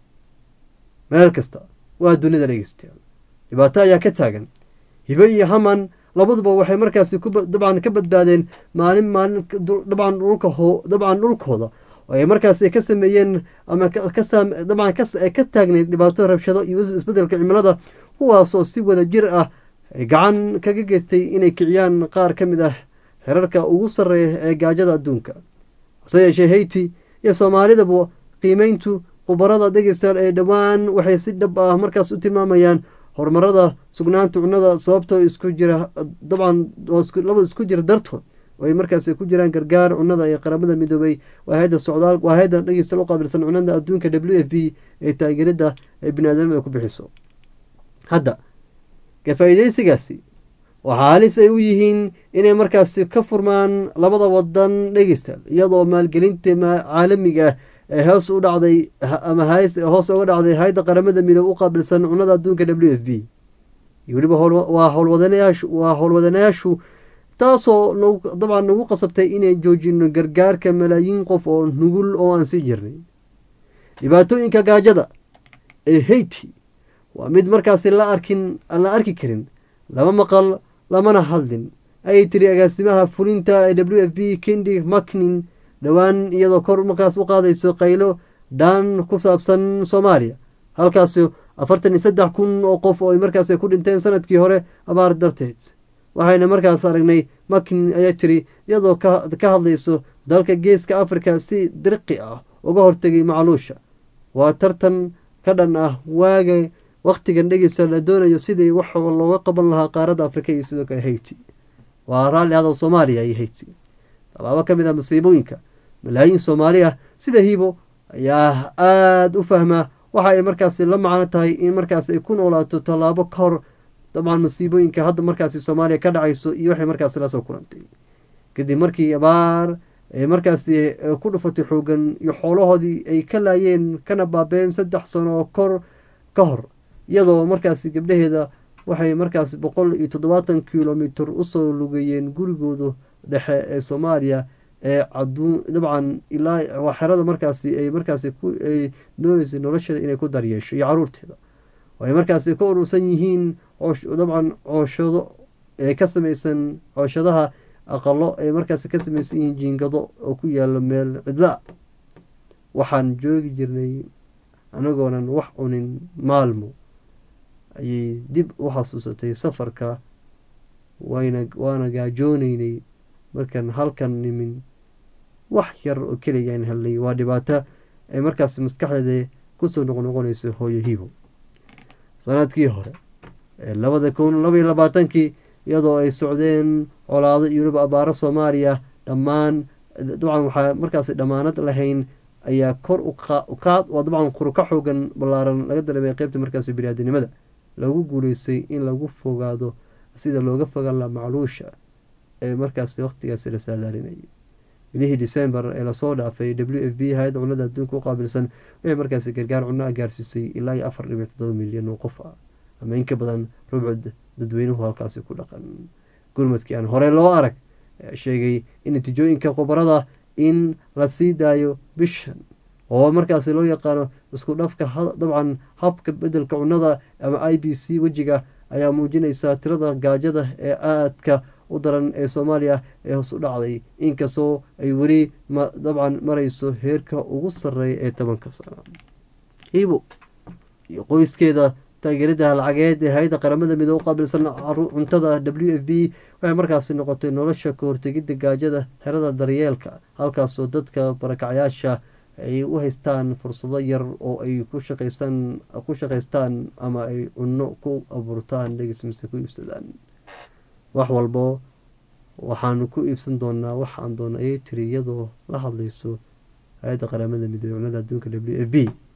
S1: meel kasta waa dunida dhegeystayaal dhibaato ayaa ka taagan hibe iyo haman labaduba waxay markaasi dabcan ka badbaadeen maalin maalin dabcan dhulka dabcan dhulkooda oo ay markaasi ka sameeyeen ama dabcan ka taagneyd dhibaato rabshado iyo isbedelka cimilada kuwaasoo si wada jir ah gacan kaga geystay inay kiciyaan qaar ka mid ah xerarka ugu sarreeya ee gaajada adduunka hase yeeshee haiti iyo soomaalidaba qiimeyntu khubarada dhegeystayaal ee dhowaan waxay si dhab ah markaas u tilmaamayaan horumarada sugnaanta cunnada sababtoo isku jira dabcan labada isku jira dartood oo ay markaas ku jiraan gargaar cunnada ee qaramada midoobay waa hay-adda socdaal waa hay-adda dhegeystayaal u qaabilsan cunnada adduunka w f b ee taageerada ay biniaadamada ku bixiso hadda ka faa-iideysigaasi waxaa halis ay u yihiin inay markaasi ka furmaan labada wadan dhegeystayaal iyadoo maalgelinta caalamiga ah ee hoos u dhacday ama hoos uga dhacday hay-adda qaramada midoob u qaabilsan cunnada adduunka w f b weliba waa howlwadanayaashu waa howlwadanayaashu taasoo dabcan nagu qasabtay inay joojino gargaarka malaayiin qof oo nugul oo aan sii jirnay dhibaatooyinka gaajada ee haiti waa mid markaasi la arkin aan la arki karin lama maqal lamana hadlin ayay tiri agaasimaha fulinta ee w f b kendi macnin dhowaan iyadoo kor markaas u qaadayso qaylo dhaan ku saabsan soomaaliya halkaasi afartan iyo saddex kun oo qof oo ay markaas ku dhinteen sanadkii hore abaar darteed waxayna markaas aragnay makin ayaa tiri iyadoo ka hadlayso dalka geeska afrika si dirqi ah uga hortegay macluusha waa tartan ka dhan ah waaga wakhtigan dhegeysa la doonayo sidii wax looga qaban lahaa qaaradda afrika iyo sidoo kale haiti waa raalli hadal soomaaliya iyo haiti tallaabo ka mid ah masiibooyinka malaayiin soomaali ah sida hibo ayaa aada u fahmaa waxa ay markaasi la macno tahay in markaas ay ku noolaato tallaabo ka hor dabcan masiibooyinka hadda markaasi soomaaliya ka dhacayso iyo waxay markaasi lasoo kulantay kadib markii abaar ay markaasi ku dhufatay xoogan iyo xoolahoodii ay ka laayeen kana baabeen saddex sano kor ka hor iyadoo markaasi gabdhaheeda waxay markaasi boqol iyo toddobaatan kilomitr usoo lugeeyeen gurigooda dhexe ee soomaaliya ee caduun dabcan ilaa waa xerada markaasi ay markaasi ay dooneysay nolosheeda inay ku daryeesho iyo caruurteeda ay markaasi ka urursan yihiin dabcan cooshado ee ka samaysan cooshadaha aqalo ay markaasi ka samaysan yihiin jiingado oo ku yaala meel cidla waxaan joogi jirnay anagoonan wax cunin maalmo ayay dib u xasuusatay safarka wayna waana gaajooneynay markaan halkan nimin wax yar oo keligaan helnay waa dhibaato ay markaas maskaxdeeda kusoo noqnoqonayso hooyo hibo sanadkii hore ee labada kun labaiyo labaatankii iyadoo ay socdeen colaado iyo weliba abaaro soomaaliya dhammaan dabcan waxaa markaas dhammaanad lahayn ayaa kor ukaad waa dabcan kor ka xoogan ballaaran laga dareemay qeybta markaasi biniaadanimada lagu guuleystay in lagu fogaado sida looga fogaan laha macluusha ee markaasi waqtigaasi la saadaalinayay bilihii december ee lasoo dhaafay w f b hay-adda cunada adduunka u qaabilsan waxay markaasi gargaar cunno a gaarsiisay ilaa iyo afar dhibic toddoba milyan oo qof ah ama in ka badan rubcud dadweynuhu halkaasi ku dhaqan gurmadkii aan hore loo arag ayaa sheegay in natiijooyinka khubarada in la sii daayo bishan oo markaasi loo yaqaano isku dhafka dabcan habka bedelka cunnada ama i b c wejiga ayaa muujinaysaa tirada gaajada ee aadka u daran ee soomaaliya ee hoos u dhacday inkastoo ay weli dabcan marayso heerka ugu sarreeya ee tobanka sano hibo iyo qoyskeeda taageerada lacageed ee hay-adda qaramada midoobe qaabilsan cuntada w f b waxay markaasi noqotay nolosha ka hortegidda gaajada xerada daryeelka halkaasoo dadka barakacyaasha ay u haystaan fursado yar oo ay ku shaqaystaan ku shaqaystaan ama ay cunno ku abuurtaan dhegis mise ku iibsadaan wax walbo waxaanu ku iibsan doonaa waxaan doona ayay tiri iyadoo la hadlayso hay-adda qaramada midoobe cunada adduunka w f b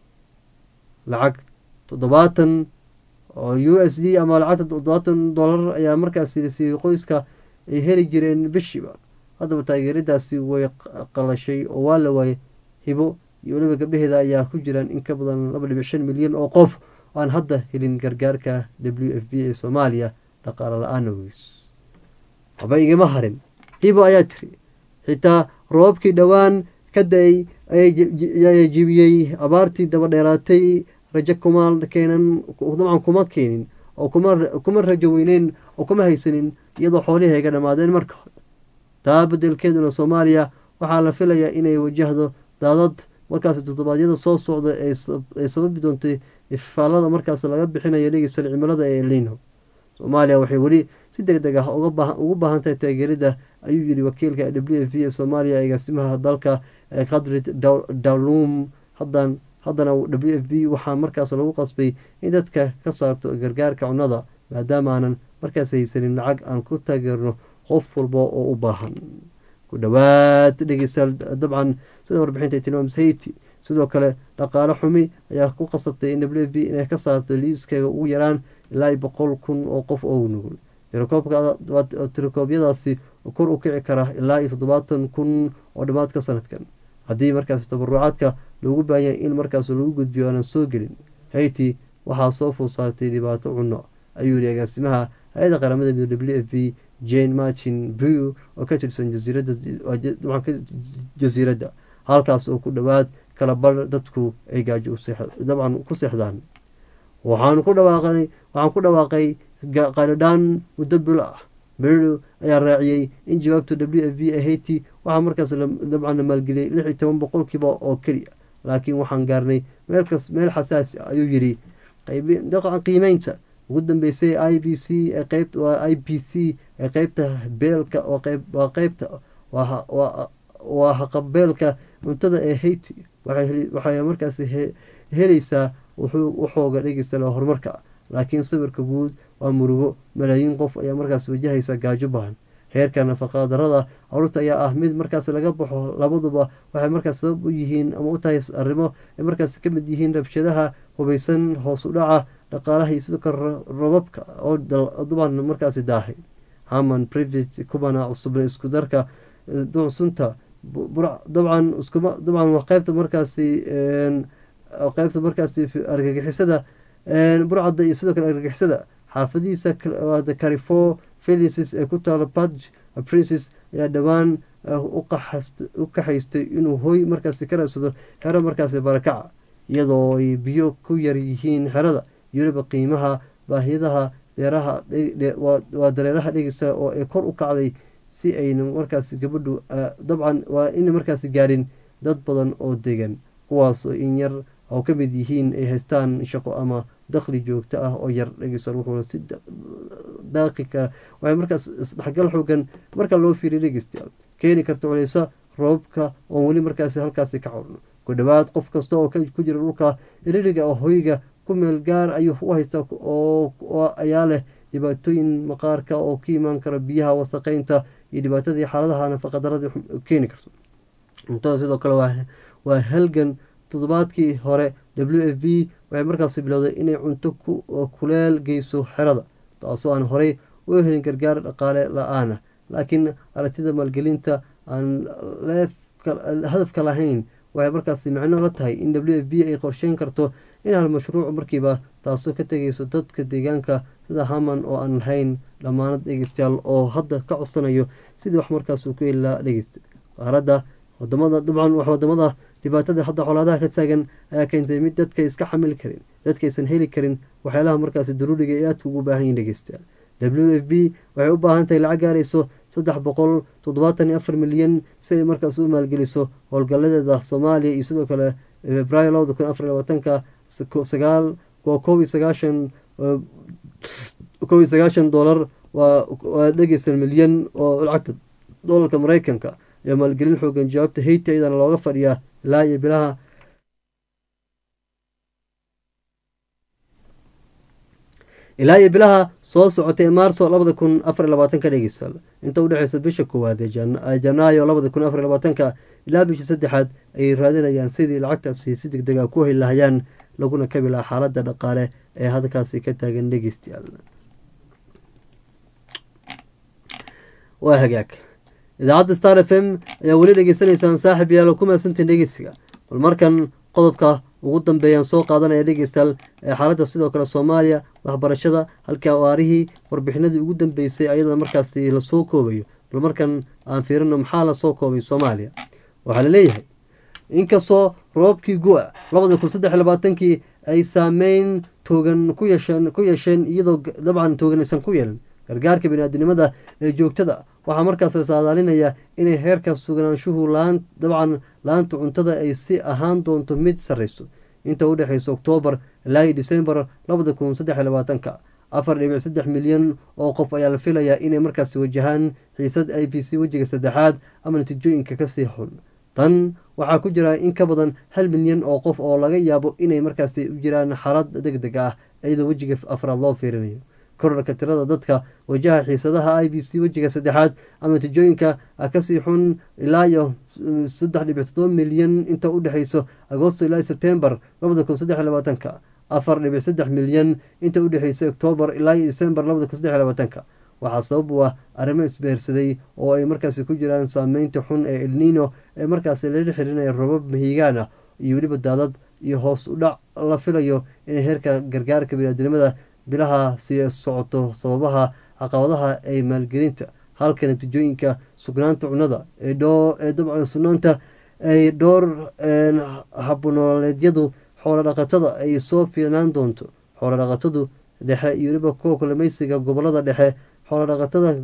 S1: lacag toddobaatan oo u s d ama lacagta toddobaatan dollar ayaa markaasi lasiiyey qoyska ay heli jireen bishiiba haddaba taageeradaasi way qalashay oo waa la waayay hibo iyo weliba gabdhaheeda ayaa ku jiraan in ka badan laba dhibic shan milyan oo qof oo aan hadda helin gargaarka w f b ee soomaaliya dhaqaalo la-aan ogeys haba igama harin hibo ayaa tiri xitaa roobabkii dhowaan ka da-ay ayaa jibiyey abaartii daba dheeraatay rajo kuma keenan dabcan kuma keenin oo kuma rajo weyneyn oo kuma haysanin iyadoo xoolihii ay ga dhammaadeen marka hore taa bedelkeeduna soomaaliya waxaa la filayaa inay wajahdo daadad markaas toddobaadyada soo socda ay sababi doontay ifaalada markaas laga bixinayo dhegeysan cimilada ee elino soomaaliya waxay weli si deg deg ah ugu baahan tahay taageerida ayuu yiri wakiilka w f b ee soomaaliya agaasimaha dalka kadrid dawlum hadan haddana w f b waxaa markaas lagu qasbay in dadka ka saarto gargaarka cunnada maadaama aanan markaas haysanin lacag aan ku taageerno qof walba oo u baahan ku dhowaad dhegeystayaal dabcan sida warbixinta tilmaams haiti sidoo kale dhaqaale xumi ayaa ku qasabtay in w f b inay ka saarto liiskaga ugu yaraan ilaa boqol kun oo qof oo nugul tirokoobyadaasi kor u kici kara ilaa iyo toddobaatan kun oo dhammaadka sanadkan haddii markaas tabarucaadka loogu baahanya in markaas lagu gudbiyo aanan soo gelin haiti waxaa soo food saartay dhibaato cunno ayuu yihi agaasimaha hay-adda qaramada midoobe w f b jane martin brew oo ka tirsan jasiiradda halkaas oo ku dhowaad kala bar dadku ay gaajo dabcan ku seexdaan waxaan ku dhawaaqay waxaan ku dhawaaqay qalidhaan muddo bilo ah berdo ayaa raaciyey in jawaabta w f b ee haiti waxaa markaas dabcan la maalgeliyay lix iyo toban boqolkiiba oo keliya laakiin waxaan gaarnay meelkas meel xasaasi ah ayuu yidhi qiimeynta ugu dambeysay i b c ee qeyb waa i b c ee qeybta beelka waa qeybta waa haqabeelka cuntada ee haiti waxay markaas helaysaa waxooga dhegeystala horumarka laakiin sawirka guud waa murugo malaayiin qof ayaa markaas wajahaysa gaajo bahan heerka nafaqadarada caruurta ayaa ah mid markaas laga baxo labaduba waxay markaas sabab u yihiin ama u tahay arrimo ay markaas ka mid yihiin rabshadaha hubaysan hoos u dhaca dhaqaalaha iyo sidoo kale robabka oo duban markaasi daahay haman private kubana cusubna isku darka sunta dabcan iskuma dabcan waa qeybta markaasi qeybta markaasi argagixisada burcadda iyo sidoo kale argagixisada xaafadihiisa carifo felices ee ku taalo badg princes ayaa dhowaan u kaxaystay inuu hoy markaasi ka raadsado xero markaasi barakaca iyadoo ay biyo ku yar yihiin xerada weliba qiimaha baahiyadaha deeraha waa dareeraha dhegeysa oo ay kor u kacday si ayna markaasi gabadhu dabcan waa ina markaasi gaarin dad badan oo degan kuwaasoo in yar oo ka mid yihiin ay haystaan shaqo ama dakhli joogto ah oo yar dhegeysa wuxuuna si daaqi kara waxay markaas isdhexgal xoogan marka loo fiiriya dhegeystayaal keeni karta culeysa roobabka oon weli markaasi halkaasi ka corno ku dhowaad qof kasta oo ku jira dhulka iririga oo hoyga ku meel gaar ayuu u haystaa oo ayaa leh dhibaatooyin maqaarka oo ka imaan kara biyaha wasaqeynta iyo dhibaatadii xaaladaha nafaqadarada keeni karto cuntada sidoo kale waa halgan toddobaadkii hore w f b waxay markaasi bilowday inay cunto kuleel geyso xerada taasoo aan horey u helin gargaar dhaqaale la-aana laakiin aragtida maalgelinta aan hadafka lahayn waxay markaasi micno la tahay in w f b ay qorsheyn karto in hal mashruuc markiiba taasoo ka tegayso dadka deegaanka sida haman oo aan lahayn dhammaanad dhegeystayaal oo hadda ka codsanayo sidii wax markaas uu ku heli lahaa dhegeysta qaaradda wadamada dabcan wax wadamada dhibaatada hadda colaadaha ka taagan ayaa keentay mid dadka iska xamili karin dadkaysan heli karin waxyaalaha markaasi daruuriga ee aadka ugu baahan yihin dhegeystayaal w f b waxay u baahan tahay lacag gaarayso saddex boqol toddobaatan iyo afar milyan si ay markaas u maalgeliso howlgaladeeda soomaaliya iyo sidoo kale februaayo labada kun afar labaatanka sagaal waa kow iyo sagaashan kow iyo sagaashan doolar waa dhegeysan milyan oo lacagta doolarka mareykanka ayaa maalgelin xoogan jawaabta hayti ayadana looga fadhiyaa ilaa iyo bilaha ilaa iyo bilaha soo socotay maarso labada kun afar labaatanka dhegeystayaal inta udhexeysa bisha koowaad ee janaayo labada kun afar labaatanka ilaa bisha saddexaad ayay raadinayaan sidii lacagtaasi si deg deg a ku heli lahayaan laguna kabi lahaa xaaladda dhaqaale ee hadalkaasi ka taagan dhegeystayaal waa hagaag idaacadda star f m ayaa weli dhegeysanaysaan saaxib yaalo ku maasantiin dhegeysiga bal markan qodobka ugu dambeeyaan soo qaadanaya dhegeystayaal ee xaaladda sidoo kale soomaaliya waxbarashada halkii awaarihii warbixinadii ugu dambeysay ayadana markaasi lasoo koobayo bal markan aan fiirino maxaa lasoo koobay soomaaliya waxaa laleeyahay inkastoo roobkii gu-a labada kun saddex labaatankii ay saameyn toogan ku yeesheen ku yeesheen iyadoo dabcan toogan aysan ku yeelan gargaarka biniaadinimada ee joogtada waxaa markaas la saadaalinaya inay heerka sugnaanshuhu laan dabcan laanta cuntada ay si ahaan doonto mid sarreyso inta u dhexeysa oktoobar ilaa iyo disembar labada kun saddex labaatanka afar dhibic saddex milyan oo qof ayaa la filayaa inay markaasi wajahaan xiisad i b c wejiga saddexaad ama natiijooyinka kasii xun tan waxaa ku jira in ka badan hal milyan oo qof oo laga yaabo inay markaasi u jiraan xaalad deg deg ah iyadoo wejiga afraad loo fiirinayo korarka tirada dadka wajaha xiisadaha i b c wejiga saddexaad ama natiijooyinka kasii xun ilaa iyo saddex dhibic toddoba milyan inta u dhexeyso agosto ilaa sebtembar labada kun saddex labaatanka afar dhibic saddex milyan inta u dhexeysa oktoobar ilaa iyo decembar labada kun saddex labaatanka waxaa sabab u ah arrimo isbeersaday oo ay markaasi ku jiraan saameynta xun ee elnino ee markaasi lala xirinaya robab mahigaan ah iyo weliba daadad iyo hoos u dhac la filayo inay heerka gargaarka biniaadinimada bilaha sii socoto sababaha caqabadaha ee maalgelinta halka natiijooyinka sugnaanta cunada ee dabcan sugnaanta ay dhowr habnololeedyadu xoolo dhaqatada ay soo fiicnaan doonto xoolo dhaqatadu dhexe iyo weliba kuwa kulamaysiga gobolada dhexe xoolo dhaqatada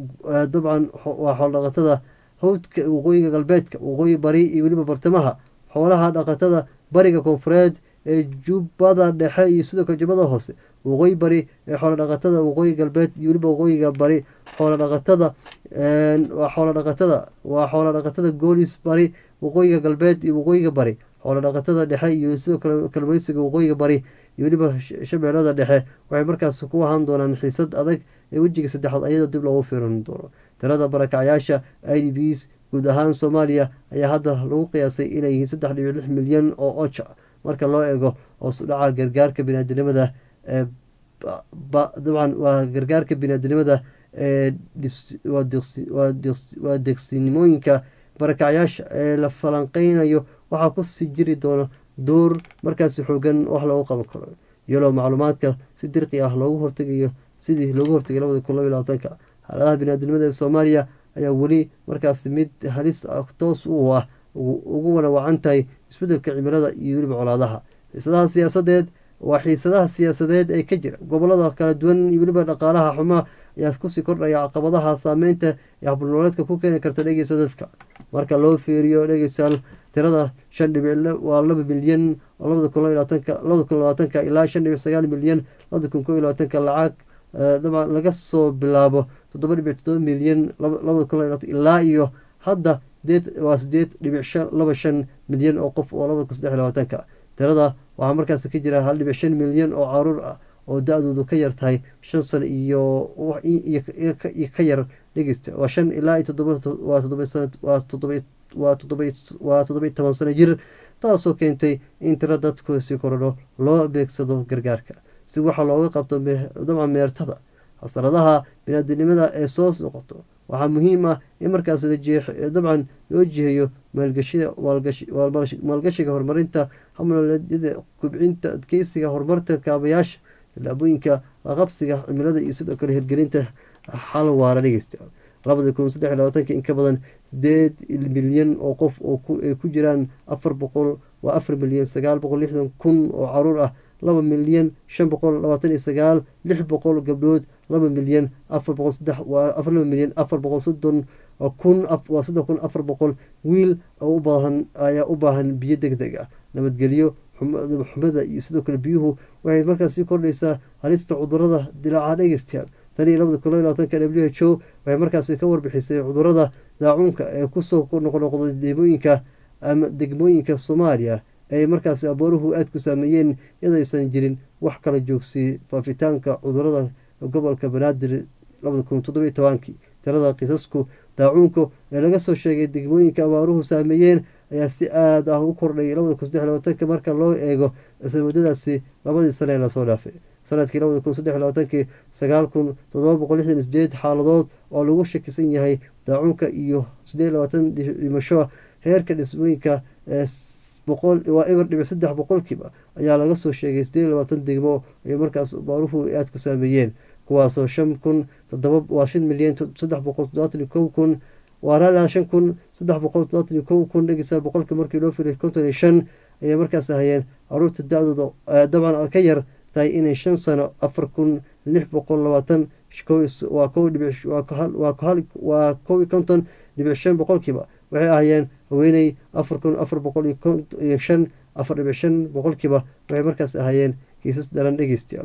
S1: dabcan waa xoolo dhaqatada hawdka waqooyiga galbeedka waqooyi bari iyo weliba bartamaha xoolaha dhaqatada bariga koonfureed ee jubbada dhexe iyo sidoo kale jubbada hoose waqooyi bari ee xoolo dhaqatada waqooyi galbeed iyo weliba waqooyiga bari xoolo dhaqatada waa xoolo dhaqatada waa xoolo dhaqatada goolis bari waqooyiga galbeed iyo waqooyiga bari xoolo dhaqatada dhexe iyo sidoo kale kalmaysiga waqooyiga bari iyo weliba shabeellada dhexe waxay markaas ku ahaan doonaan xiisad adag ee wejiga saddexaad ayadoo dib loogu fiiran doono tirada barakacyaasha i d bs guud ahaan soomaaliya ayaa hadda lagu qiyaasay inay yihiin saddex dhibic lix milyan oo oja marka loo eego hoos u dhaca gargaarka biniaadinimada ee dabcan waa gargaarka biniaadinimada ee waa degsinimooyinka barakacyaasha ee la falanqeynayo waxaa kusii jiri doona door markaasi xoogan wax loogu qaban karo iyadoo macluumaadka si dirqi ah loogu hortegayo sidii loogu hortegay labada kun laba iyo labaatanka xaaladaha biniaadinimada ee soomaaliya ayaa weli markaasi mid halis toos u ah ugu wanawacan tahay isbedelka cimilada iyo weliba colaadaha xiisadaha siyaasadeed waa xiisadaha siyaasadeed ee ka jira gobolada kala duwan iyo weliba dhaqaalaha xumaa ayaa kusii kordhaya caqabadaha saameynta ee habulnooleedka ku keeni karta dhegeysa dadka marka loo fiiriyo dhegeystayaal tirada shan dhibic waa laba milyan oo labada kun labaatanka labada kun labaatanka ilaa shan dhibic sagaal milyan labada kun koo iyo labaatanka lacag dabcan laga soo bilaabo toddoba dhibic toddoba milyan labada kun labaatan ilaa iyo hadda sideed waa sideed dhibic shan laba shan milyan oo qof oo labada kun saddex labaatanka tirada waxaa markaas ka jira hal dhibic shan milyan oo caruur ah oo da-doodu ka yar tahay shan sano iyo ka yar dhegeysta waa shan ilaa iyo toddoba waa toddoba sana waa toddoba waa toddoba waa toddoba iyo toban sano jir taasoo keentay in tiro dadkusi korodho loo beegsado gargaarka si waxa looga qabto dabcan meertada xasaradaha binaadinimada ee soo noqoto waxaa muhiim ah in markaas dabcan loo jiheeyo maalgashiga horumarinta hamnoleedyada kubcinta adkeysiga horumarta kaabayaasha tallaabooyinka laqabsiga cimilada iyo sidoo kale hirgelinta xal waara dhegeystayaal labada kun saddex labaatanka in ka badan sideed milyan oo qof oo ay ku jiraan afar boqol waa afar milyan sagaal boqol lixdan kun oo caruur ah laba milyan shan boqol labaatan iyo sagaal lix boqol gabdhood laba milyan afar boqol saddex waa afar laba milyan afar boqol soddon kun waa soddon kun afar boqol wiil oo u baahan ayaa u baahan biyo deg deg ah nabadgelyo xumada iyo sidoo kale biyuhu waxay markaas sii kordhaysaa halista cudurada dilaaca dhegeystayaal tan iyo labada kun labaatanka w h o waxay markaasi ka warbixisay cudurada daacuunka ee kusoo noqnoqday degmooyinka ama degmooyinka soomaaliya ay markaasi abooruhu aada ku saameeyeen iyadaysan jirin wax kala joogsiyey faafitaanka cudurada gobolka banaadir labada kun toddobiyo tobankii tirada kiisasku daacuunka ee laga soo sheegay degmooyinka abaaruhu saameeyeen ayaa si aada ah u kordhay labada kun saddex labaatanka marka loo eego isla muddadaasi labadii sane ee lasoo dhaafay sanadkii labada kun saddex labaatankii sagaal kun toddoba boqol lixdan iyo sideed xaaladood oo lagu shakisan yahay daacuunka iyo sideed labaatan dhimasho heerka dhismooyinka ee boqol waa eber dhibic saddex boqolkiiba ayaa laga soo sheegay sideed labaatan degmo ay markaas baaruhu aada ku saameeyeen kuwaasoo shan kun todoba waa shan milyan saddex boqol toddobaatan iyo kow kun waa shan kun saddex boqol toddobaatan iyo kow kun dhegeysa boqolkii markii loo filay konton iyo shan ayay markaas ahayeen caruurta da-dooda dabcan ka yar tahay inay shan sano afar kun lix boqol labaatan waa kow dhibic waa kow iyo konton dhibic shan boqolkiiba waxay ahayeen haweeney afar kun afar boqol iyo shan afar dhibic shan boqolkiiba waxay markaas ahayeen kiisas daran dhegeystayaal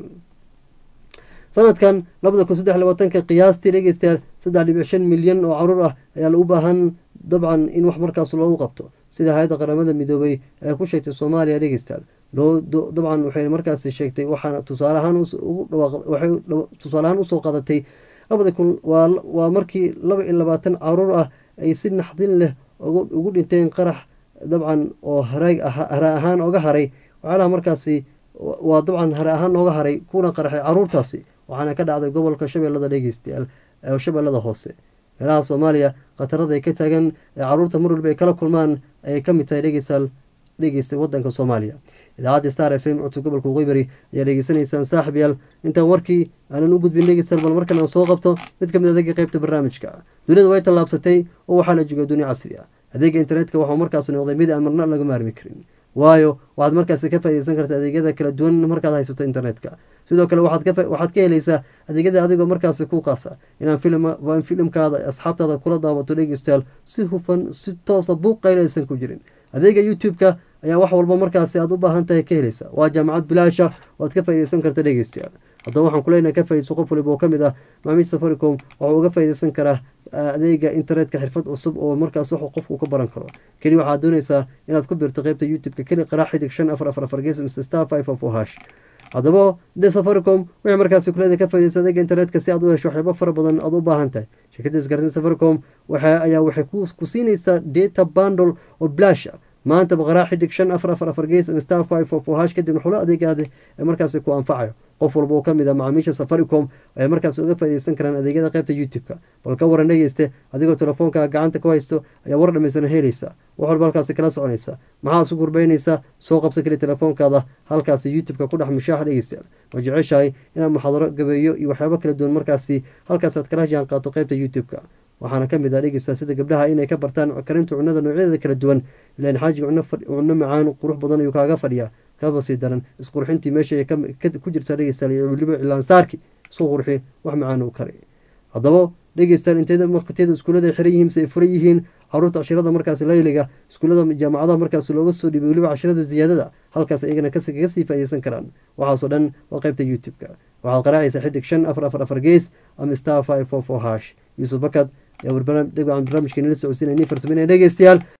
S1: sanadkan labada kun saddex labaatanka qiyaastii dhegeystayaal saddex dhibic shan milyan oo caruur ah ayaa lagu baahan dabcan in wax markaas loogu qabto sida hay-adda qaramada midoobay ee ku sheegtay soomaaliya dhegeystayaal dabcan waxay markaasi sheegtay waxaana tusaale ahaan waxay tusaale ahaan usoo qadatay labada kun waa markii laba iyo labaatan caruur ah ay si naxdin leh ugu dhinteen qarax dabcan oo hare ahaan oga haray waxyaalaha markaasi waa dabcan hare ahaan nooga haray kuna qaraxay caruurtaasi waxaana ka dhacday gobolka shabeellada dhegeystayaal shabeellada hoose meelaha soomaaliya khatarada ay ka taagan ee caruurta mar walba ay kala kulmaan ayay ka mid tahay dhegeystayaal dhegeysta wadanka soomaaliya idaacadda star f m codka gobolka waqooyi ayaa dhegeysanaysaan saaxib yaal intaan warkii aanan u gudbin dhegeystayaal bal markan aan soo qabto mid ka mid adeega qeybta barnaamijka duniyada way tallaabsatay oo waxaa la jooga dunia casri ah adeega internetka waxau markaas noqday mid aan marna laga maarmi karin waayo waxaad markaasi ka faaideysan karta adeegyada kala duwan markaad haysato internetka sidoo kale waxaad ka helaysaa adeegyada adigoo markaasi ku qaasa inaan filimkaada asxaabtaada kula daawato dhegeystayaal si hufan si toosa buuqayla aysan ku jirin adeega youtube-ka ayaa wax walba markaasi aad u baahan tahay ka helaysa waa jaamacad bilaasha oo aad ka faaideysan karta dhegeystayaal haddaba waxaan kuleynaha ka faideyso qof waliba oo kamid ah maamiid safaricom waxuu uga faaideysan karaa adeega internetka xirfad cusub oo markaas wax qofku ka baran karo keli waxaad dooneysaa inaad ku biirto qeybta youtube-ka keli qaraa xidig shan afar afar afar gees mr star five of hash haddaba de safaricom waxay markaasi kuleeda ka faideysa adeega internetka si aad u hesho waxyaabo fara badan aad u baahan tahay shirkadda isgaarsiin safaricom waxa ayaa waxay ku siinaysaa data bandle oo blash ah maanta baqaraa xidig shan afar afar afar gees star five of hash kadibna xulo adeegaada ee markaasi ku anfacayo qof walba oo kamid ah macaamiisha safaricom ay markaas uga faaideysan karaan adeegyada qeybta youtube-ka bal ka waran dhegeyste adigoo telefoonka gacanta ku haysto ayaa war dhamaysana helaysa wax walba halkaasi kala soconaysa maxaa isu gurbeynaysaa soo qabsa keli telefoonkaada halkaasi youtube-ka ku dhex mushaax dhegeystayaal ma jeceshahay inaad muxaadaro gabeeyo iyo waxyaabo kala duwan markaasi halkaas aad kala jaan qaato qeybta youtube-ka waxaana kamid ah dhegeysta sida gabdhaha inay ka bartaan karinta cunada noocyadeeda kala duwan ilaan xaajiga cunno macaan qurux badan ayuu kaaga fadhiyaa kaba sii daran isqurxintii meesha ku jirta dhegeystayaal iyo weliba cilaansaarki isku qurxi wax macaan uu kari haddaba dhegeystayaal inteeda waqtiyada iskuullada ay xiran yihiin mise ay furan yihiin caruurta cashirada markaasi layliga iskuullada jaamacadaha markaasi looga soo dhibay weliba cashirada ziyaadada halkaas iyagana kaga sii faaideysan karaan waxaasoo dhan waa qeybta youtube-ka waxaad qaraacaysaa xidig shan afar afar afar gees ama star five four four hash yuusuf bakad ayaa barnaamijka nila socodsiinaya nin farsameynaya dhegeystayaal